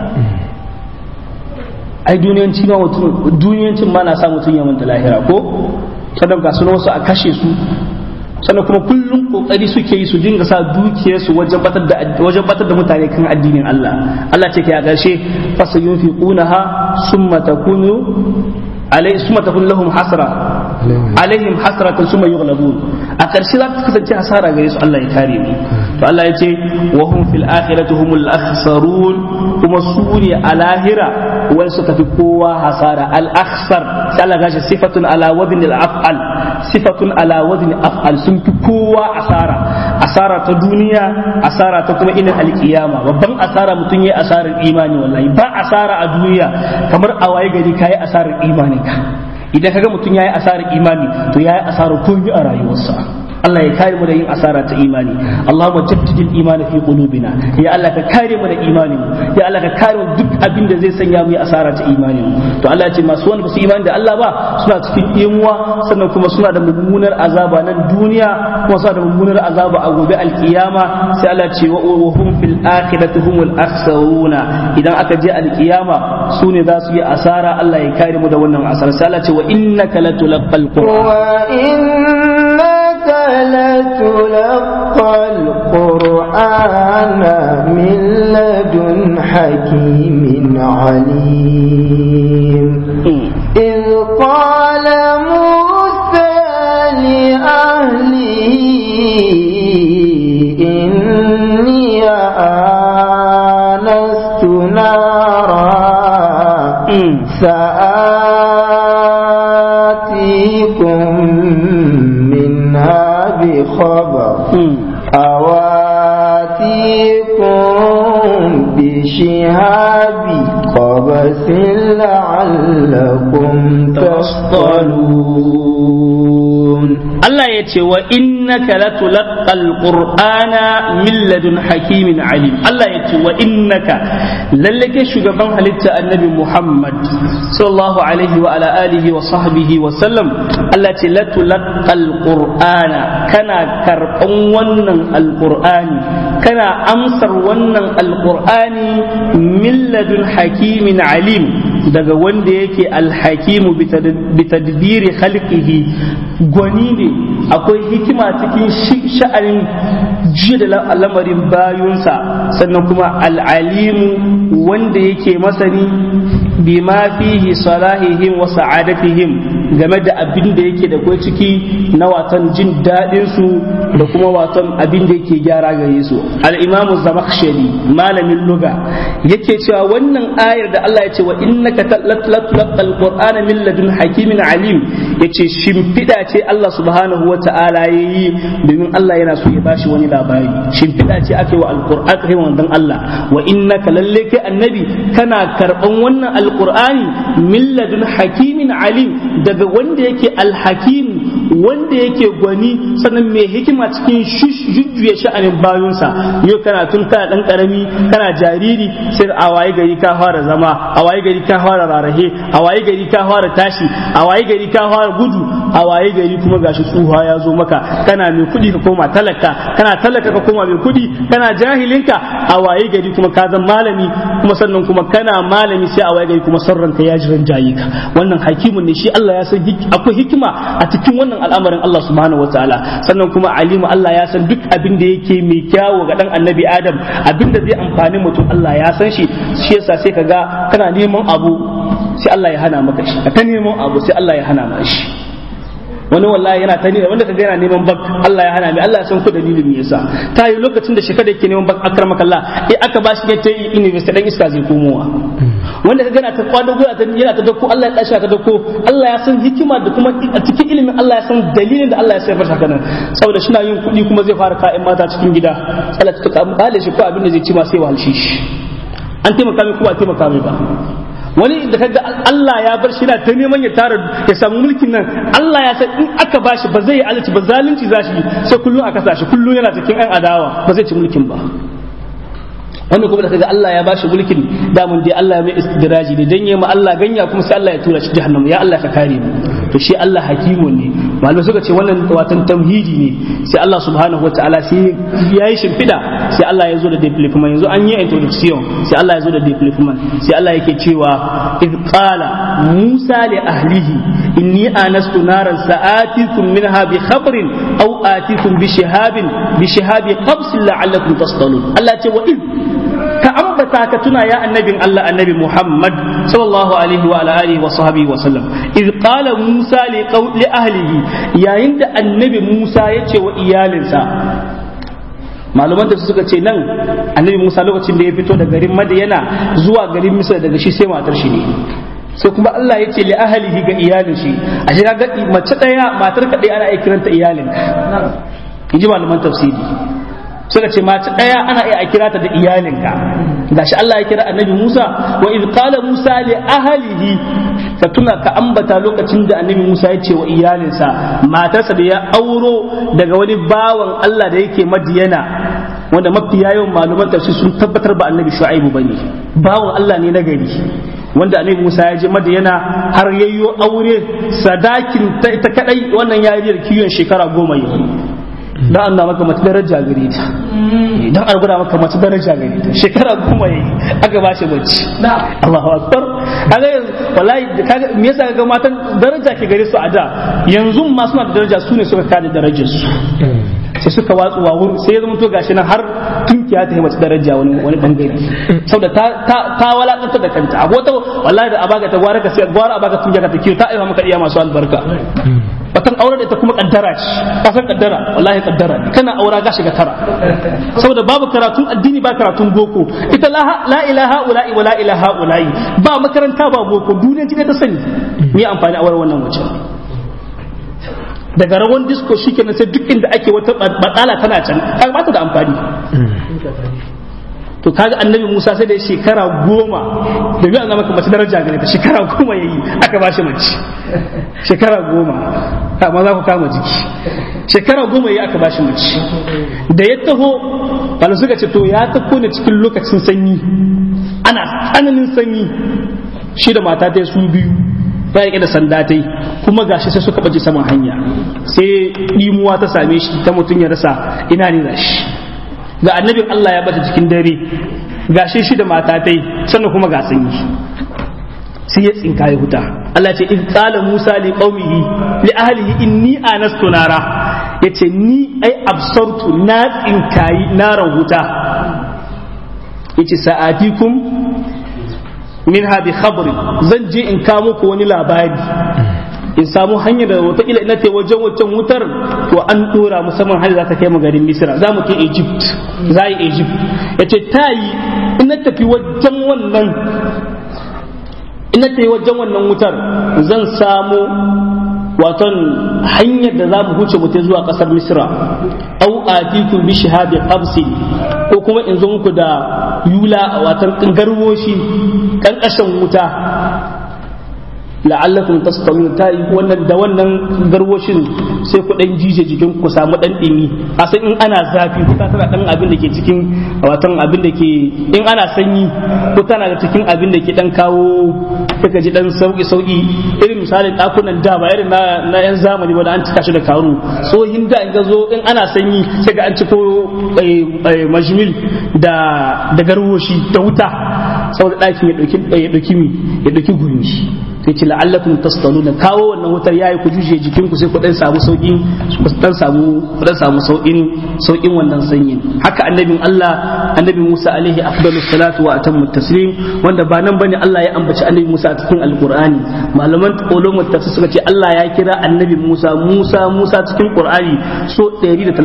ai duniyanci ma mutum duniyancin ma na sa mutum ya manta lahira ko sannan ga sunan wasu a kashe su sannan kuma kullum kokari suke yi su dinga sa dukiyarsu wajen batar da wajen batar da mutane kan addinin Allah Allah ce ke a ƙarshe fasa yunfiqunaha summa takunu alai summa takun lahum hasra alaihim hasratan summa yughlabun a ƙarshe za ta kasance hasara gare su Allah ya kare mu to Allah ya ce wa hum fil akhirati humul akhsarun kuma su ne a lahira wani suka fi kowa hasara al akhsar sai Allah gashi sifatun ala wadin al af'al sifatun ala wadin af'al sun fi kowa asara asara ta duniya asara ta kuma inin alkiyama babban asara mutum yayi asarar imani wallahi ba asara a duniya kamar a waye gari kayi asarar imani ka idan kaga mutum yayi asarar imani to yayi asarar komai a rayuwarsa Allah ya kare mu da yin asara ta imani Allahumma jaddidil imani fi qulubina ya Allah ka kare mu da imanin mu ya Allah ka kare mu duk abin da zai sanya mu yi asara ta imanin mu to Allah ya ce masu wanda basu imani da Allah ba suna cikin imuwa sannan kuma suna da mummunar azaba nan duniya kuma suna da mummunar azaba a gobe alkiyama sai Allah ya ce wa hum fil akhirati humul akhsaruna idan aka je alkiyama su ne za su yi asara Allah ya kare mu da wannan asara sai Allah ya ce wa innaka latulqal qur'an wa inna لتلقى القرآن من لدن حكيم عليم إذ قال موسى لأهله إني آنست نارا سآتيكم منها بخبر أواتيكم بشهاب قبس لعلكم تصطلون Allah ya ce wa innaka latulaqqal qur'ana min ladun hakimin alim Allah ya ce wa innaka lalle ke shugaban halitta annabi Muhammad sallallahu alaihi wa ala alihi wa sahbihi wa sallam Allah ya ce latulaqqal qur'ana kana karban wannan alqur'ani kana amsar wannan alqur'ani min ladun hakimin alim daga wanda yake alhakimu bi tadbiri khalqihi gwani ne akwai hikima cikin sha'anin jiya da lamarin bayunsa sannan kuma al'alimu wanda yake masani bima fihi salahihim wa sa'adatihim game da abin da yake da kai ciki na watan jin daɗin su da kuma watan abin da yake gyara gare su al-imamu zamakhshari malamin luga yake cewa wannan ayar da Allah ya ce wa innaka tatlaqal qur'ana min ladun hakimin alim yace shimfida ce Allah subhanahu wa ta'ala yayi domin Allah yana so ya bashi wani labari shimfida ce ake wa alqur'an kai wannan Allah wa innaka lalle kai annabi kana karban wannan alqur'ani min ladun hakimin alim daga wanda yake alhakim wanda yake gwani sannan mai hikima cikin jujjuya sha'anin bayunsa yau kana tun kana dan karami kana jariri sai a waye gari ka fara zama a waye gari ka fara rarahe a waye gari ka fara tashi a waye gari ka fara gudu a waye gari kuma gashi tsuha ya zo maka kana mai kuɗi ka koma talaka kana talaka ka koma mai kuɗi kana jahilinka a waye gari kuma ka zama malami kuma sannan kuma kana malami sai a waye gari kuma sarranka ya jiran jayi ka wannan hakimun ne shi Allah ya san akwai hikima a cikin wannan al'amarin Allah subhanahu wataala sannan kuma alimu Allah ya san duk abin da yake mai kyawu ga dan annabi Adam abin da zai amfani mutum Allah ya san shi shi yasa sai kaga kana neman abu sai Allah ya hana maka shi ka neman abu sai Allah ya hana maka shi wani wallahi yana ta nuna wanda kaga yana neman bak Allah ya hana mai Allah ya san ku dalilin me yasa ta yi lokacin da shekara yake neman bak akar makalla eh aka ba shi ta yi university dan iska zai komowa wanda kaga yana ta kwado go yana ta dako Allah ya dashi ta dako Allah ya san hikima da kuma a cikin ilimin Allah ya san dalilin da Allah ya sai farsa kana saboda shi na yin kuɗi kuma zai fara ka'in mata cikin gida Allah ta kale shi ko abin da zai ci ma sai wahalshi shi an taimaka mai kuma a taimaka mai ba wani da kaga Allah ya bar shi na ta neman ya tara ya samu mulkin nan Allah ya san in aka bashi ba zai yi alci ba zalunci za shi sai kullum aka sa shi kullum yana cikin ɗan adawa ba zai ci mulkin ba wannan kuma da kaga Allah ya bashi mulkin damun dai Allah ya mai istidraji da danye ma Allah ganya kuma sai Allah ya tura shi jahannam ya Allah ka kare mu to shi Allah hakimun ne malamai suka ce wannan watan tamhidi ne sai Allah subhanahu wataala sai ya yi shimfida sai Allah ya zo da development yanzu an yi introduction sai Allah ya zo da development sai Allah yake cewa id qala Musa li ahlihi inni anastu naran sa'atikum minha bi khabrin aw atikum bi shihabin bi shihabi qabs la'allakum tastalun Allah ce wa id ka ambata ka tuna ya annabin Allah annabi Muhammad sallallahu alaihi wa alihi wa sahbihi wa sallam id qala Musa li li ahlihi yayin da annabi Musa ya ce wa iyalinsa malaman da suka ce nan annabi Musa lokacin da ya fito da garin Madiyana zuwa garin Misra daga shi sai matar shi ne sai kuma Allah ya ce li ahlihi ga iyalin shi a shi ga mace daya matar ka daya ana iya kiranta iyalin in ji malaman tafsiri suka ce mace ɗaya ana iya a kira ta da iyalinka gashi Allah ya kira annabi Musa wa iz qala Musa li ahlihi ka tuna ka ambata lokacin da annabi Musa ya ce wa iyalinsa matarsa da ya auro daga wani bawan Allah da yake Madiyana wanda mafi yawan malaman tafsir sun tabbatar ba annabi Shu'aibu bane bawan Allah ne na gari wanda annabi Musa ya je Madiyana har yayyo aure sadakin ta ita kadai wannan yariyar kiyon shekara goma yau dan an maka mace daraja gare ta dan an gwada maka mace daraja gare ta shekara goma yayi aka ba shi bacci Allahu akbar kaga wallahi kaga me yasa kaga matan daraja ke gare su a da yanzu ma suna da daraja su ne suka kada darajar su sai suka watsu wa wurin sai ya zama to gashi nan har tunkiya ta yi mace daraja wani wani bangare saboda ta ta ta walakanta da kanta abu wata wallahi da abaga ta gwara ka sai gwara abaga tunkiya ka ta kiyo ta aiwa maka iya masu albarka watan aure da ita kuma kaddara ce ka san kaddara wallahi kaddara ne kana aura ga shiga tara saboda babu karatun addini ba karatun boko ita la la ilaha ula'i wa la ilaha ula'i ba makaranta ba boko duniya ce ta sani me amfani aure wannan wace daga rawan disco shikenan sai duk inda ake wata batsala tana can kaga ba ta da amfani to kaga annabi Musa sai da shekara goma da biyu an maka mace daraja gare ta shekara goma yayi aka bashi mace shekara goma amma za ku kama jiki shekara goma yayi aka bashi mace da ya taho bala suka ce to ya taho ne cikin lokacin sanyi ana tsananin sanyi shi da mata ta su biyu ya rike da sanda ta kuma gashi sai suka baje saman hanya sai ɗimuwa ta same shi ta mutum ya rasa ina ne da shi ga annabin Allah ya bata cikin dare ga shi shi da mata tai sannan kuma ga sanyi sai ya tsinka ya huta Allah ce in qala Musa li qaumihi li ahlihi inni anastu nara yace ni ai absartu na tsinkayi naran huta yace sa'atikum minha bi khabri zan je in kawo muku wani labari in samu hanyar da watakila ina ta wajen wancan wutar to an dora musamman hanyar za ta kai mu garin misira za mu kai egypt za yi egypt ya ce ta yi ina tafi wajen wannan ina ta yi wajen wannan wutar zan samu waton hanyar da za mu huce mu zuwa kasar misira au atiku bi shihabi qabsi ko kuma in zo muku da yula watan garwoshi kankashin wuta la'allakum tasqalun ta yi wannan da wannan garwoshin sai ku dan jije jikin ku samu dan dimi a san in ana zafi ku ta tana dan abin da ke cikin watan abin da ke in ana sanyi ku tana da cikin abin da ke dan kawo kaka ji dan sauki sauki irin misalin dakunan da ba irin na na yan zamani wanda an cika shi da karu tsohin da in ga zo in ana sanyi sai ga an ciko majmil da da garwoshi da wuta saboda ɗakin ya ɗauki ya ɗauki mi ya ɗauki gumi sai ce la'allakum tastaluna kawo wannan wutar yayi ku juje jikin ku sai ku dan samu saukin ku dan samu ku dan samu saukin saukin wannan sanyin haka annabin Allah annabi Musa alaihi afdalu salatu wa atammu taslim wanda ba nan bane Allah ya ambaci annabi Musa a cikin alqur'ani malaman ulumul tafsir suka ce Allah ya kira annabi Musa Musa Musa cikin qur'ani so 136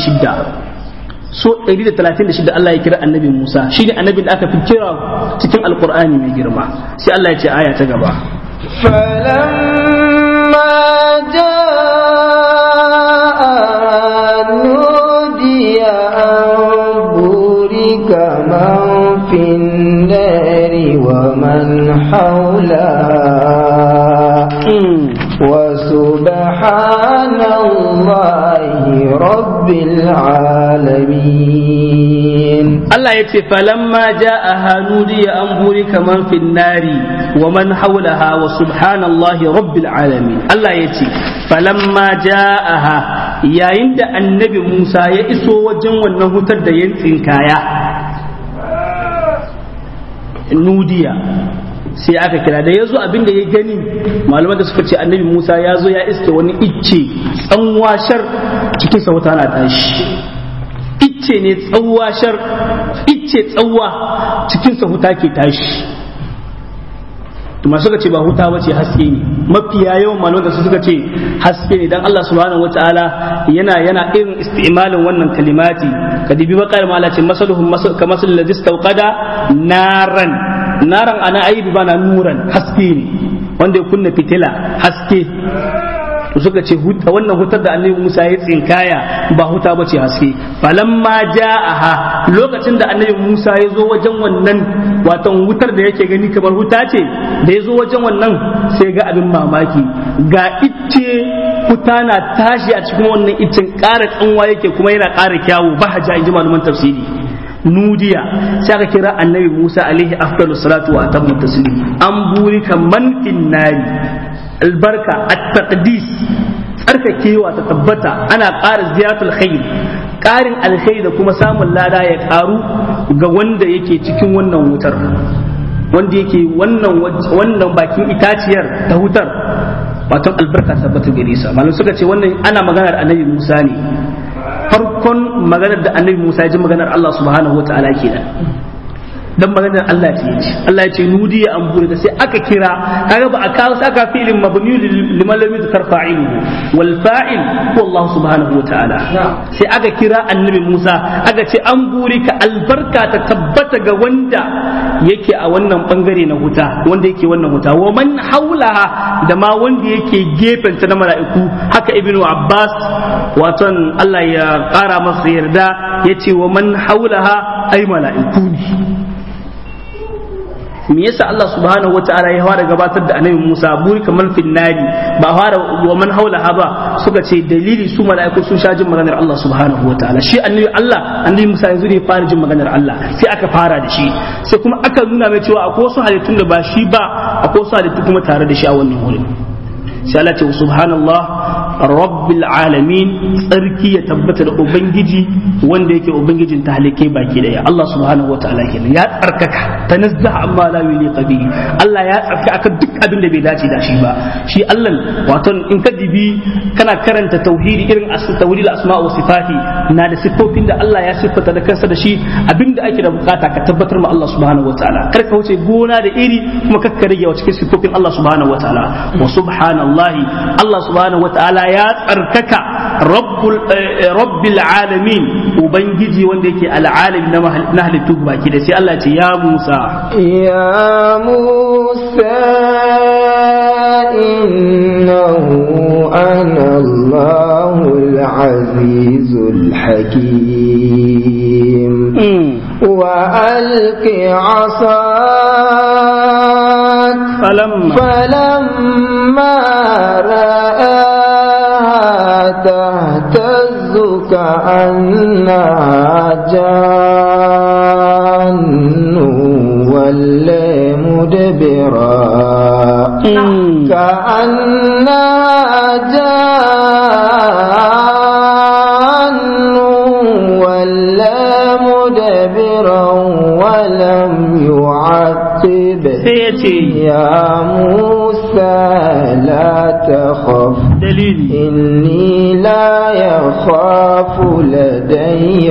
so 136 Allah ya kira annabi Musa shi ne annabin da aka fi kira cikin alkur'ani mai girma sai Allah ya ce aya ta gaba فلما جاء نودي أن بورك من في النار ومن حولها وسبحان الله رب العالمين Allah ya ce falamma ja'aha nudiya an buri kaman fin nari wa man hawlaha wa subhanallahi rabbil alamin Allah ya ce falamma ja'aha yayin da annabi Musa ya iso wajen wannan hutar da ya tsinkaya nudiya sai aka kira da ya zo abin da ya gani malaman da suka ce annabi Musa ya zo ya iske wani icce tsanwashar cikin sauta na tashi icce ne tsawashar icce tsawa cikin sa huta ke tashi masu suka ce ba huta bace haske ne mafiya yawan malaman da suka ce haske ne dan Allah subhanahu wataala yana yana irin isti'malin wannan kalimati kadibi bakar ma Allah ce masaluhum ka masal ladhi istawqada naran naran ana aibi bana nuran haske ne wanda ya kunna fitila haske to suka ce wannan hutar da annabi Musa ya tsinkaya ba huta ba ce haske falamma ja'aha lokacin da annabi Musa ya zo wajen wannan watan wutar da yake gani kamar huta ce da ya zo wajen wannan sai ga abin mamaki ga icce huta na tashi a cikin wannan iccen ƙara tsanwa yake kuma yana ƙara kyawu ba haja in ji malaman tafsiri nudiya sai aka kira annabi Musa alaihi afdalus salatu wa atammu taslim an burika man nari albarka at-taqdis tsarkakewa ta tabbata ana ƙara ziyaratul khair ƙarin alkhairi da kuma samun lada ya ƙaru ga wanda yake cikin wannan wutar wanda yake wannan wannan bakin itaciyar ta hutar wato albarka tabbata gare sa malam suka ce wannan ana maganar annabi Musa ne farkon maganar da annabi Musa ya ji maganar Allah subhanahu wataala kenan dan maganar Allah ce yace Allah ya ce nudi ya ambure da sai aka kira kaga ba a kawo saka fi'lin mabni liman lam yuzkar fa'iluhu wal fa'il huwa Allah subhanahu wa ta'ala sai aka kira annabi Musa aka ce an buri ka albarka ta tabbata ga wanda yake a wannan bangare na wuta wanda yake wannan wuta wa man haulaha da ma wanda yake gefen ta na mala'iku haka ibnu Abbas waton Allah ya kara masa yarda yace wa man haulaha ai mala'iku ne me yasa Allah subhanahu wataala ya fara gabatar da annabi Musa buri kamar finnadi ba fara wa man haulaha ba suka ce dalili su mala'iku sun sha jin maganar Allah subhanahu wataala shi annabi Allah annabi Musa yanzu ne fara jin maganar Allah sai aka fara da shi sai kuma aka nuna mai cewa akwai wasu halittun da ba shi ba akwai wasu halittu kuma tare da shi a wannan wurin sai Allah ce subhanallah rabbil alamin tsarki ya tabbata da ubangiji wanda yake ubangijin talikai baki daya Allah subhanahu wataala kenan ya tsarkaka tanazzaha amma la yuliqa bihi Allah ya tsarkaka akan duk abin da bai dace da shi ba shi Allah wato in ka dibi kana karanta tauhidi irin tauhidul asma wa sifati na da siffofin da Allah ya siffata da kansa da shi abinda ake da bukata ka tabbatar ma Allah subhanahu wataala kar ka wuce gona da iri kuma kar ka rage wa cikin siffofin Allah subhanahu wataala wa subhanallahi Allah subhanahu wataala ya tsarkaka rabbil alamin ubangiji wanda yake al'alim na halittu baki da sai Allah ce ya Musa ya Musa innahu ana Allahul azizul hakim wa alqi 'asak falamma falamma ra'a تهتز كأنها جان ولا مدبرا كأنها جان ولا مدبرا ولم يعقب يا موسى لا تخف dalili إني لا يخاف لدي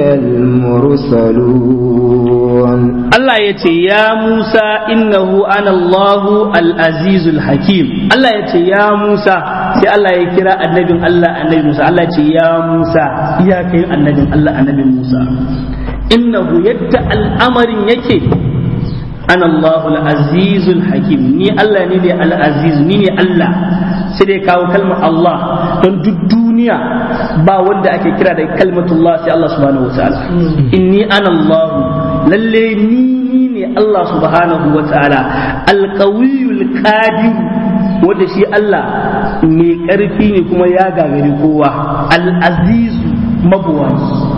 المرسلون Allah ya ce ya Musa innahu ana Allahu al-azizul hakim Allah ya ce ya Musa sai Allah ya kira annabin Allah annabi Musa Allah ya ce ya Musa ya kai annabin Allah annabi Musa innahu yadda al'amarin yake ana Allahu al-azizul hakim ni Allah ne ne al-aziz ni ne Allah sai dai kawo kalmar Allah don duk duniya ba wanda ake kira da kalmatullah sai Allah subhanahu wataala inni ana Allah lalle ni ne Allah subhanahu wataala alqawiyul qadir wanda shi Allah mai karfi ne kuma ya gagari kowa al-aziz mabuwayi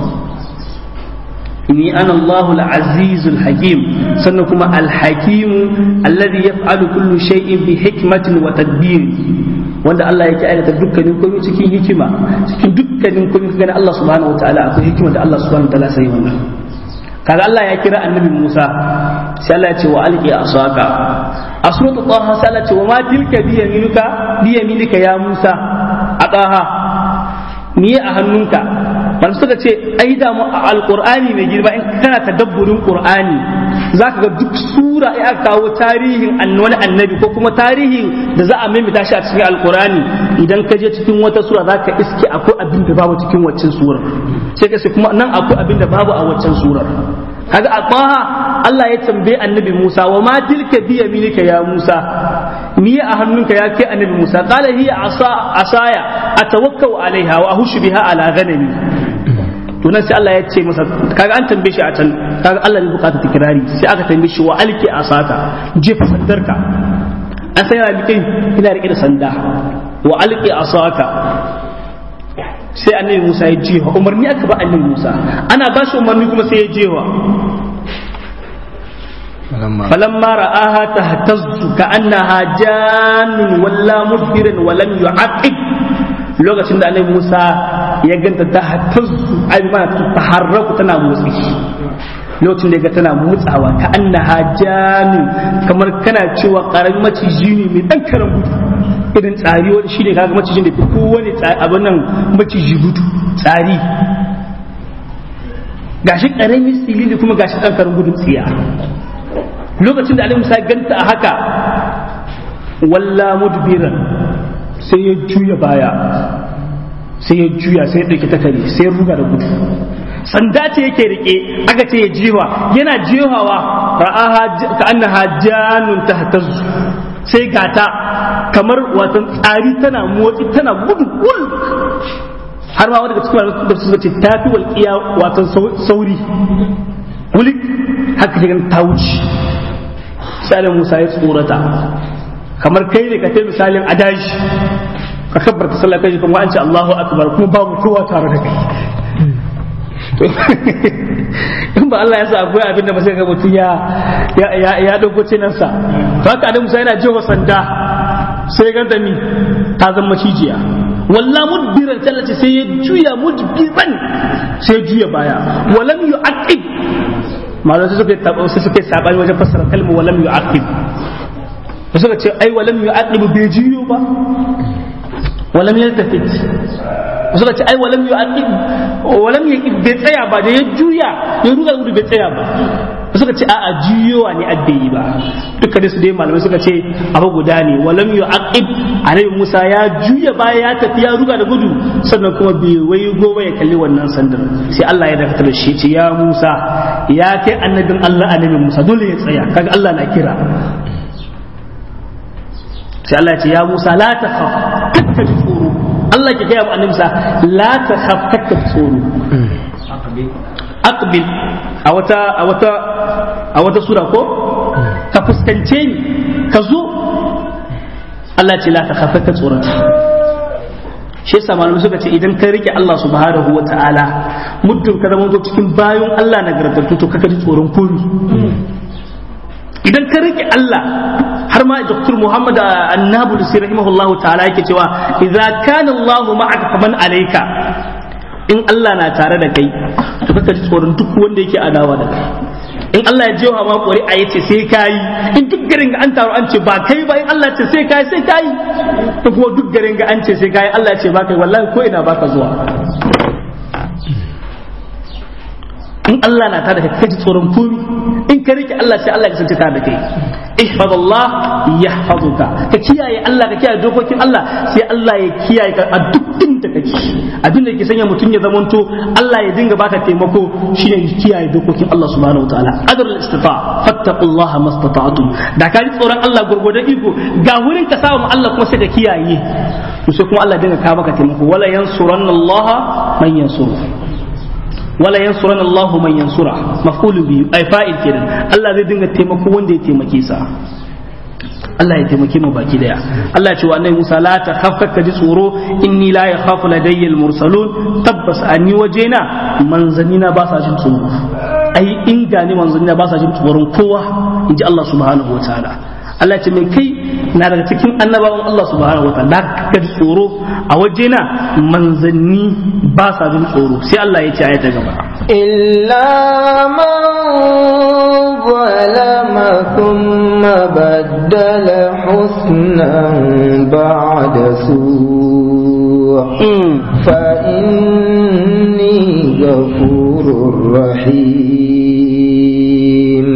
ni ana Allahu al-azizul hakim sannan kuma al-hakim alladhi yaf'alu kullu shay'in bi hikmatin wa tadbir wanda Allah yake aikata dukkanin komai cikin hikima cikin dukkanin komai kaga Allah subhanahu wataala akwai hikima da Allah subhanahu wataala sai wannan kaga Allah ya kira annabi Musa sai Allah ya ce wa alqi asaka a suratu taha sai Allah ya ce wa ma tilka bi yaminuka bi yaminika ya Musa a taha ni a hannunka wanda suka ce ai da mu a alqur'ani mai girma in kana tadabburin qur'ani zaka ga duk sura ya kawo tarihin wani annabi ko kuma tarihin da za a maimaita shi a cikin alqur'ani idan ka je cikin wata sura zaka iske akwai abin da babu cikin waccan surar sai ka ce kuma nan akwai abin da babu a waccan surar kaga a taha Allah ya tambaye annabi Musa wa ma tilka bi yaminika ya Musa ni a hannunka ya kai annabi Musa qala hiya asa asaya atawakkau alaiha wa ahushu biha ala ghanami to nan sai Allah ya ce masa kaga an tambaye shi a can kaga Allah ne bukata tikirari sai aka tambaye shi wa alki asaka jefa sandarka an sai yana rike ina rike da sanda wa alki asaka sai annabi Musa ya jefa umarni aka ba annabi Musa ana ba shi umarni kuma sai ya jefa فلما رآها تهتز كأنها جان ولا مدبرا ولم يعقب lokacin da annabi Musa ya ganta ta hatazzu ai ma ta taharraku tana motsi lokacin da ga tana motsawa ka annaha janu kamar kana cewa karamin maciji ne mai dan karan gudu irin tsari wani shine kaga macijin da fi kowane abin nan maciji gudu tsari gashi karamin silili kuma gashi dan karan gudun tsiya lokacin da Annabi Musa ganta a haka walla mudbiran sai ya juya baya sai ya juya sai ya ɗauki takari sai ya ruga da gudu sanda ce yake rike aka ce ya jiwa yana jiwawa ra'aha ka annaha janun tahtazzu sai gata kamar watan tsari tana motsi tana gudu gul har ma wanda cikin da suka ce tafi walƙiya watan sauri wulik haka shigan ta wuce sai Musa ya tsorata kamar kai ne ka kai misalin adaji ka kabbarta sallah kai kuma an ce Allahu akbar kuma babu kowa tare da kai in ba Allah ya sa akwai abin da ba sai ga mutum ya ya ya dauko cinansa to haka Adam Musa yana jewa sanda sai ga da ni ta zama cijiya walla mudbiran tallace sai ya juya mudbiran sai ya juya baya walam yu'aqib malamai suka tabo sai suka sabani wajen fassara kalmar walam yu'aqib suka ce ai walam yu'aqib bai juyo ba walam yaltafit suka ce ai walam yu'aqib walam yaqib bai tsaya ba da ya juya ya ruga gudu bai tsaya ba suka ce a'a juyowa ne abbe yi ba duka da su dai malamai suka ce abu guda ne walam yu'aqib annabi Musa ya juya baya ya tafi ya ruga da gudu sannan kuma bai wai gobe ya kalli wannan sandar sai Allah ya dakatar da shi ce ya Musa ya kai annabin Allah annabi Musa dole ya tsaya kaga Allah na kira sai Allah ya ce ya Musa la takhaf kakka ji tsoro Allah ke gaya wa annabi Musa la takhaf kakka ji tsoro aqbil a wata a wata a wata sura ko ka fuskance ni ka zo Allah ce la takhaf kakka tsorata shi yasa malamai suka ce idan ka rike Allah subhanahu wa ta'ala muddin ka zama cikin bayan Allah nagartattu to kaka ji tsoron komi idan ka rike Allah har ma Dr. Muhammad Annabu da rahimahullah ta'ala yake cewa idza kana Allah ma'aka faman alayka in Allah na tare da kai to kaka ji tsoron duk wanda yake adawa da kai in Allah ya jewa ma ƙuri'a yace sai kayi in duk garin ga an taru an ce ba kai ba in Allah ce sai kayi sai kayi to kuma duk garin ga an ce sai kayi Allah ce ba kai wallahi ko ina baka zuwa in Allah na tare da kai ji tsoron komi in ka rike Allah sai Allah ya kasance tare da kai ihfazallah yahfazuka ka kiyaye Allah ka kiyaye dokokin Allah sai Allah ya kiyaye ka a duk inda kake abin da ke sanya mutum ya zamanto Allah ya dinga baka taimako shine kiyaye dokokin Allah subhanahu wataala adrul istifa fattaqullaha mastata'tum da ka ji tsoron Allah gurgurdan iko ga wurin ka samu Allah kuma sai ka kiyaye sai kuma Allah dinga ka baka taimako wala yansurannallaha man yansuru wala yansuran Allah man yansura maf'ulu bi ay fa'il kenan Allah zai dinga taimako wanda ya taimake sa Allah ya taimake mu baki daya Allah ya ce wa annabi Musa la ta khafka ji tsoro inni la yakhafu ladayya al-mursalun tabbas ani wajena manzanina ba sa jin tsoro ai in gani manzanina ba sa jin tsoron kowa inji Allah subhanahu wataala Allah ce mai kai na daga cikin annabawan Allah subhanahu wataala ka ji tsoro a wajena manzanni ba sa jin tsoro sai Allah ya ce a ta gaba إلا من ظلم ثم بدل حسنا بعد سوء فإني غفور رحيم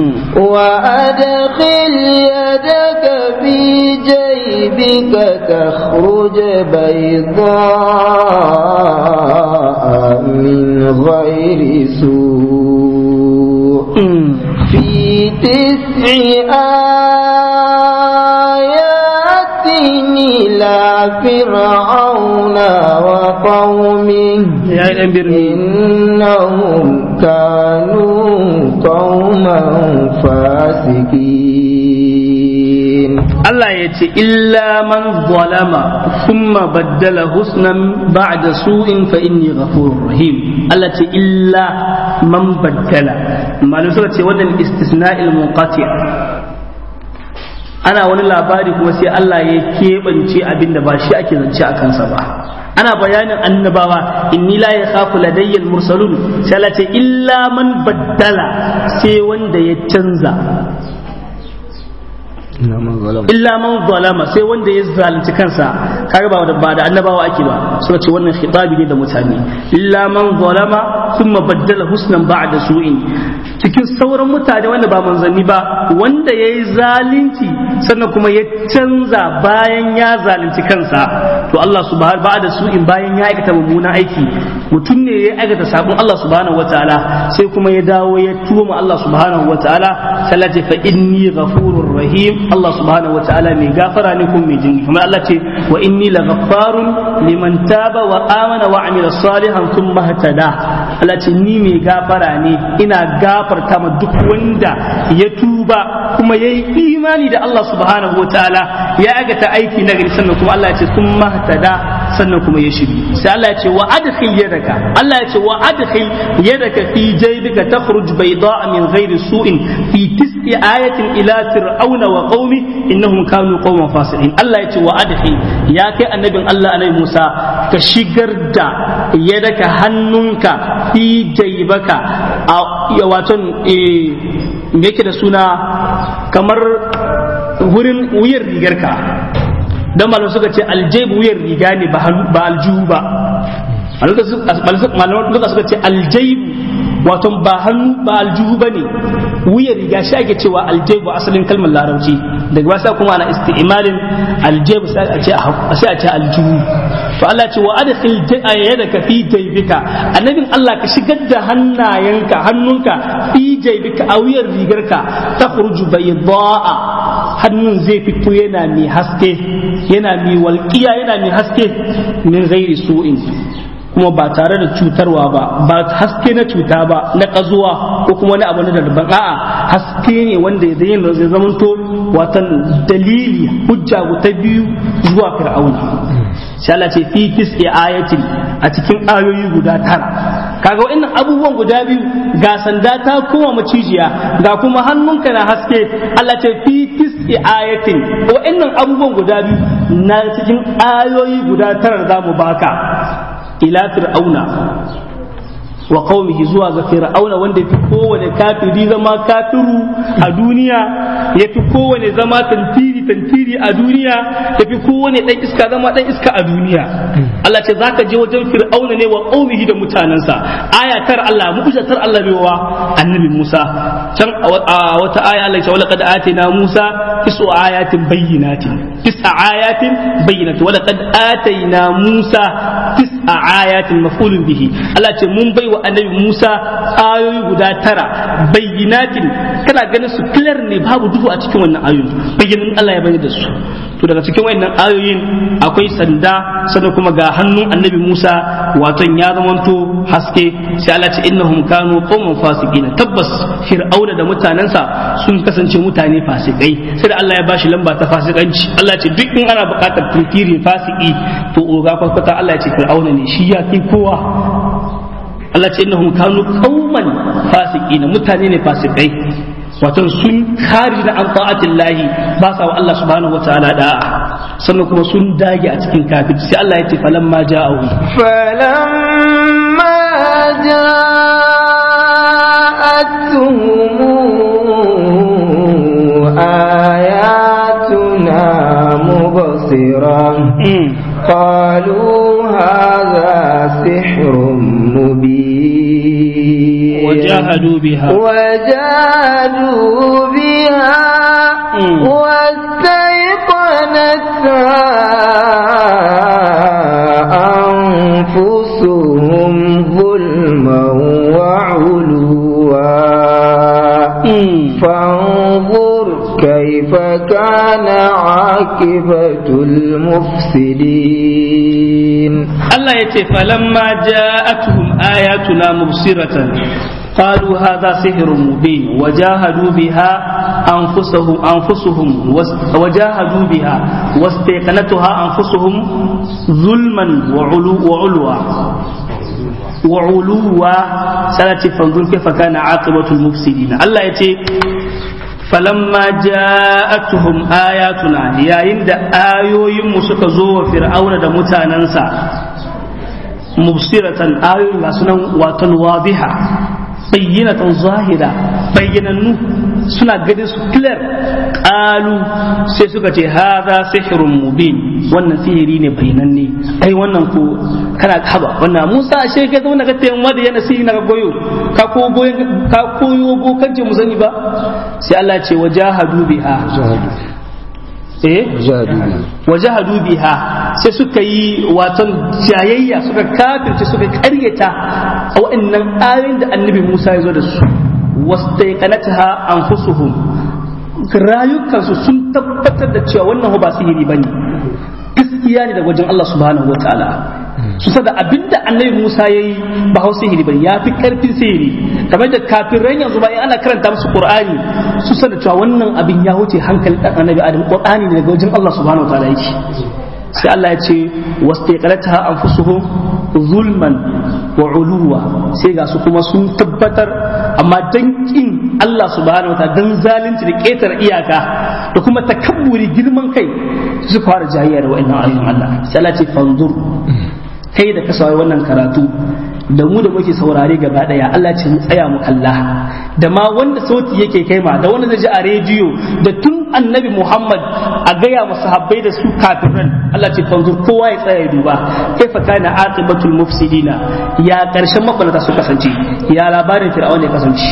وأدخل يدك في جيبك تخرج بيضاء من غير سوء في تسع آيات إلى فرعون وقومه إنهم كانوا قوما فاسقين Allah ya ce illa man zalama thumma baddala husnan ba'da su'in fa inni ghafurur rahim Allah ce illa man baddala malum suka ce wannan istisna'il munqati ana wani labari kuma sai Allah ya keɓance abin da ba shi ake zance a kansa ba ana bayanin annabawa inni la yakhafu ladayya mursalun sai Allah ce illa man baddala sai wanda ya canza illa man zalama sai wanda ya zalunci kansa kaga ba ba da annabawa ake ba suka ce wannan khitabi ne da mutane illa man zalama thumma baddala husnan ba'da su'in cikin sauran mutane wanda ba manzanni ba wanda yayi zalunci sannan kuma ya canza bayan ya zalunci kansa to Allah subhanahu ba'da su'in bayan ya aikata mummunan aiki mutum ne ya aikata sabon Allah subhanahu wataala sai kuma ya dawo ya tuba Allah subhanahu wataala sai fa inni ghafurur rahim Allah subhanahu wa ta'ala mai gafara ne kuma mai jinki kuma Allah ce wa inni la ghaffarun liman taba wa amana wa amila salihan thumma ihtada Allah ce ni mai gafara ne ina gafarta ma duk wanda ya tuba kuma yayi imani da Allah subhanahu wa ta'ala ya agata aiki na gari sannan kuma Allah ya ce thumma ihtada sannan kuma ya shiri sai Allah ya ce wa adkhil yadaka Allah ya ce wa adkhil yadaka fi jaybika takhruj bayda'a min ghairi su'in fi tis'i ayatin ila fir'auna wa qaumi innahum kanu qauman fasiqin Allah ya ce wa adhi ya kai annabin Allah annabi Musa ka shigar da yadaka hannunka fi jaybaka a waton eh me yake da suna kamar wurin wuyar rigarka dan malam suka ce aljayb wuyar riga ne ba aljuhu ba malaman duka suka ce aljayb wato ba hannu ba aljuhu ba ne wuya riga shi ake cewa aljebu asalin kalmar larabci daga wasa kuma ana isti'malin aljebu sai a ce sai a ce aljuhu to Allah ce wa adkhil yadaka fi jaybika annabin Allah ka shigar da hannayenka hannunka fi jaybika a wuyar rigarka takhruju bayda'a hannun zai fito yana mai haske yana mai walƙiya yana mai haske min ghairi su'in kuma ba tare da cutarwa ba ba haske na cuta ba na ƙazuwa ko kuma wani abu na daban a'a haske ne wanda zai yin zai zamanto watan dalili hujja ta biyu zuwa fir'auna sai Allah ce fi tis'i ayatin a cikin ayoyi guda tara kaga wa'annan abubuwan guda biyu ga sanda ta koma macijiya ga kuma hannunka na haske Allah ce fi tis'i ayatin wa'annan abubuwan guda biyu na cikin ayoyi guda tara za mu baka ila fir'auna wa qaumihi zuwa ga fir'auna wanda yafi kowane kafiri zama kafiru a duniya yafi kowane zama tantiri tantiri a duniya yafi kowane dan iska zama dan iska a duniya Allah ce zaka je wajen fir'auna ne wa qaumihi da mutanansa ayatar Allah mu'jizatar Allah bai wa annabi Musa can a wata aya Allah ya ce walaqad atina Musa tisu ayatin bayyinatin tis'a ayatin bayyinatin walaqad atina Musa tis'a ayatin maf'ulun bihi Allah ce mun bai wa annabi Musa ayoyi guda tara bayyinatin kana ganin su clear ne babu duhu a cikin wannan ayoyi bayyanin Allah ya bayyana da su to daga cikin wannan ayoyin akwai sanda sannan kuma ga hannun annabi Musa waton ya zamanto haske sai Allah ce innahum kanu qauman fasiqin tabbas fir'auna da mutanensa sun kasance mutane fasikai sai da Allah ya bashi lamba ta fasikanci Allah ce duk in ana buƙatar tuntiri fasiki to oga kwakwata Allah ya ce fir'auna ne shi ya fi kowa Allah ce innahum kanu qauman fasiqin mutane ne fasikai wato sun kharij da an ta'atin lahi ba sa wa Allah subhanahu wa ta'ala da'a sannan kuma sun dage a cikin kafirci sai Allah ya ce falamma ja'ahu falamma ja'atuhum ayatuna mubsira قالوا هذا سحر مبين وجاهدوا بها وجاهدوا بها واستيقنتها أنفسهم ظلما وعلوا فانظر كيف كان عاقبة المفسدين الله يتي فلما جاءتهم آياتنا مبصرة قالوا هذا سحر مبين وجاهدوا بها أنفسهم أنفسهم وجاهدوا بها واستيقنتها أنفسهم ظلما وعلو وعلوا وعلوا سنة فانظر كيف كان عاقبة المفسدين الله يتي falamma ja'atuhum ayatuna yayin da ayoyin mu suka zo wa fir'auna da mutanansa mubsiratan ayoyin ga sunan watan wadiha bayyinatan zahira bayyanannu suna ganin su clear qalu sai suka ce hadha sihrun mubin wannan sihiri ne bayyananne ai wannan ko kana haba wannan Musa ashe kai zama ka tayin wanda yana sihiri na goyo ka ko goyo ka koyo bokanci mu sani ba sai Allah ce wajahadu biha eh wajahadu biha sai suka yi watan jayayya suka kafirce suka karyata a waɗannan ayoyin da annabi Musa ya zo da su wastaiqanataha anfusuhum rayukansu sun tabbatar da cewa wannan ba sihiri bane gaskiya ne da wajen Allah subhanahu wataala su sada abinda annabi Musa ya yi ba hau sihiri ba ya fi karfin sihiri kamar da kafiran yanzu ba in ana karanta musu Qur'ani su sada cewa wannan abin ya wuce hankali dan annabi Adam Qur'ani ne daga wajen Allah subhanahu wataala yake sai Allah ya ce wastaqalataha anfusuhum zulman wa uluwa sai ga su kuma sun tabbatar amma dan kin Allah subhanahu wataala dan zalunci da ketar iyaka da kuma takabburi girman kai su fara jayayya da wa'annan ayoyin Allah sai Allah ce fanzur kai da ka saurari wannan karatu da mu da muke saurare gaba daya Allah ce mu tsaya mu kalla da ma wanda sauti yake kai ma da wanda zai ji a rediyo da tun annabi Muhammad a gaya wa sahabbai da su kafiran Allah ce fanzur kowa ya tsaya ya duba kaifa kana aqibatul mufsidina ya karshen mabalata su kasance ya labarin fir'auna ya kasance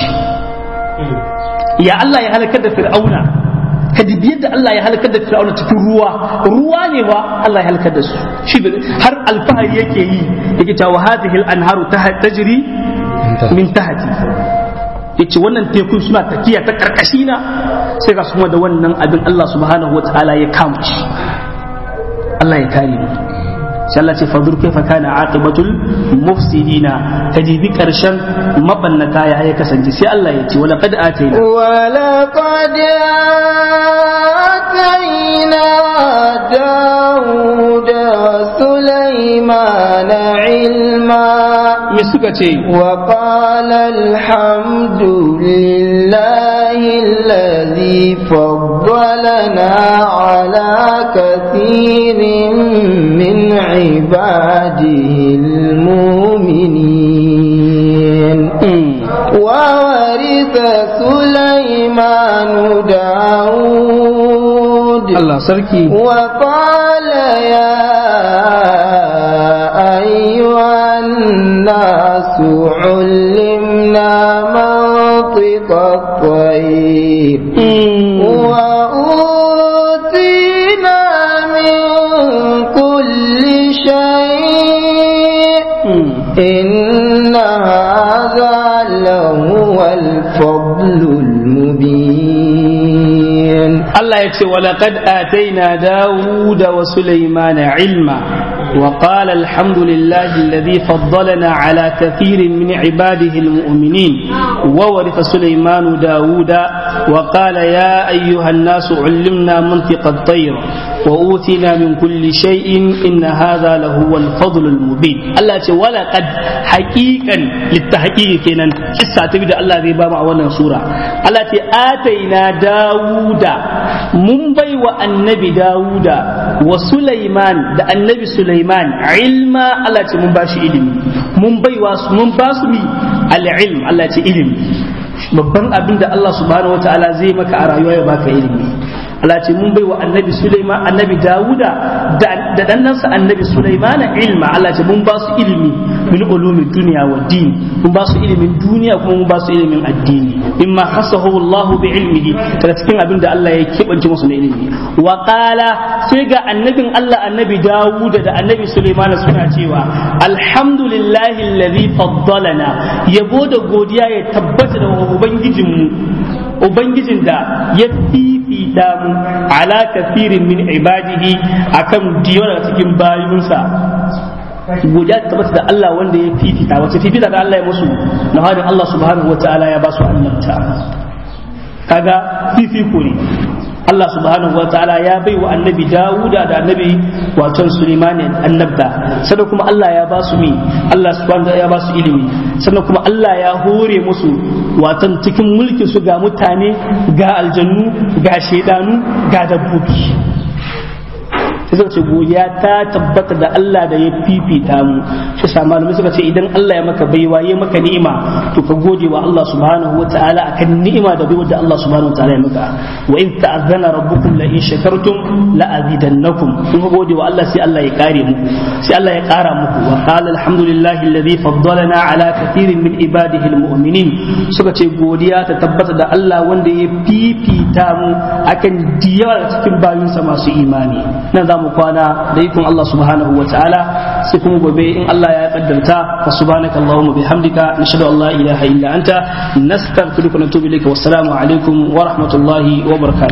ya Allah ya halakar da fir'auna ka dibi yadda Allah ya halakar da Fir'auna cikin ruwa ruwa ne wa Allah ya halakar da su shi har alfahari yake yi yake cewa hadhihi al-anharu tajri min tahti yace wannan tekun suna tafiya ta karkashi na sai ga su da wannan abin Allah subhanahu wataala ya kama shi Allah ya kare mu sai Allah ce fadur kaifa kana aqibatul mufsidina kajibi karshen mabannata ya ya kasance sai Allah ya ce wala qad atayna wala qad atayna dauda sulaiman ilma me suka ce wa qala alhamdulillahi alladhi faddalana ala kathirin min عباده المؤمنين وورث سليمان داود الله سركي وقال يا أيها الناس علمنا منطق الطير وأوتينا من كل شيء إن هذا لهو الفضل المبين الله يكسي ولقد آتينا داود وسليمان علما وقال الحمد لله الذي فضلنا على كثير من عباده المؤمنين وورث سليمان داود وقال يا أيها الناس علمنا منطق الطير وأوتينا من كل شيء إن هذا لهو الفضل المبين الله يقول ولقد حقيقا للتحقيق كينا قصة تبدا الله ذي بابا وانا سورة الله يقول آتينا داود من بي النبي داود وسليمان دا النبي سليمان علما الله يقول من باشي علم من بي من باسمي العلم الله يقول علم babban abin da Allah subhanahu wa ta'ala zai maka a rayuwa ya baka ilimi Allah ce mun bai wa annabi Sulaiman annabi Dawuda da dannansa annabi Sulaiman ilma Allah ce mun ba su ilimi min ulumin duniya wa din mun ba su ilimin duniya kuma mun ba su ilimin addini mimma hasahu Allah bi ilmihi daga cikin abin da Allah ya kebance musu na ilimi wa qala sai ga annabin Allah annabi Dawuda da annabi Sulaiman suna cewa alhamdulillahi alladhi faddalana yabo da godiya ya tabbata da ubangijinmu ubangijin da ya fifita mu ala kafirin min ibadihi akan diyo daga cikin bayinsa godiya ta tabbata da Allah wanda ya fifita wace fifita da Allah ya musu na hadin Allah subhanahu wa ta'ala ya ba su annabta kaga fifiko ne Allah subhanahu wa ta'ala ya bai wa annabi Dawuda da annabi waton Sulaiman annabta sannan kuma Allah ya ba su mi Allah subhanahu wa ta'ala ya ba su ilimi sannan kuma Allah ya hore musu waton cikin mulkin su ga mutane ga aljannu ga shaidanu ga dabbobi sai suka ce godiya ta tabbata da Allah da ya fifita mu shi sa malamai suka ce idan Allah ya maka baiwa ya maka ni'ima to ka gode wa Allah subhanahu wa ta'ala akan ni'ima da baiwa da Allah subhanahu wa ta'ala ya maka wa in ta'azzana rabbukum la in shakartum la azidannakum kun ka gode wa Allah sai Allah ya kare muku sai Allah ya kara muku wa qala alhamdulillahi alladhi faddalana ala kathirin min ibadihi almu'minin suka ce godiya ta tabbata da Allah wanda ya fifita mu akan diyawa cikin bayinsa masu imani nan za mu kwana da ikon Allah subhanahu wa ta'ala sai kuma gobe in Allah ya kaddarta fa subhanaka allahumma bihamdika nashhadu an la ilaha illa anta nastaghfiruka wa natubu ilayka wassalamu alaikum wa rahmatullahi wa barakatuh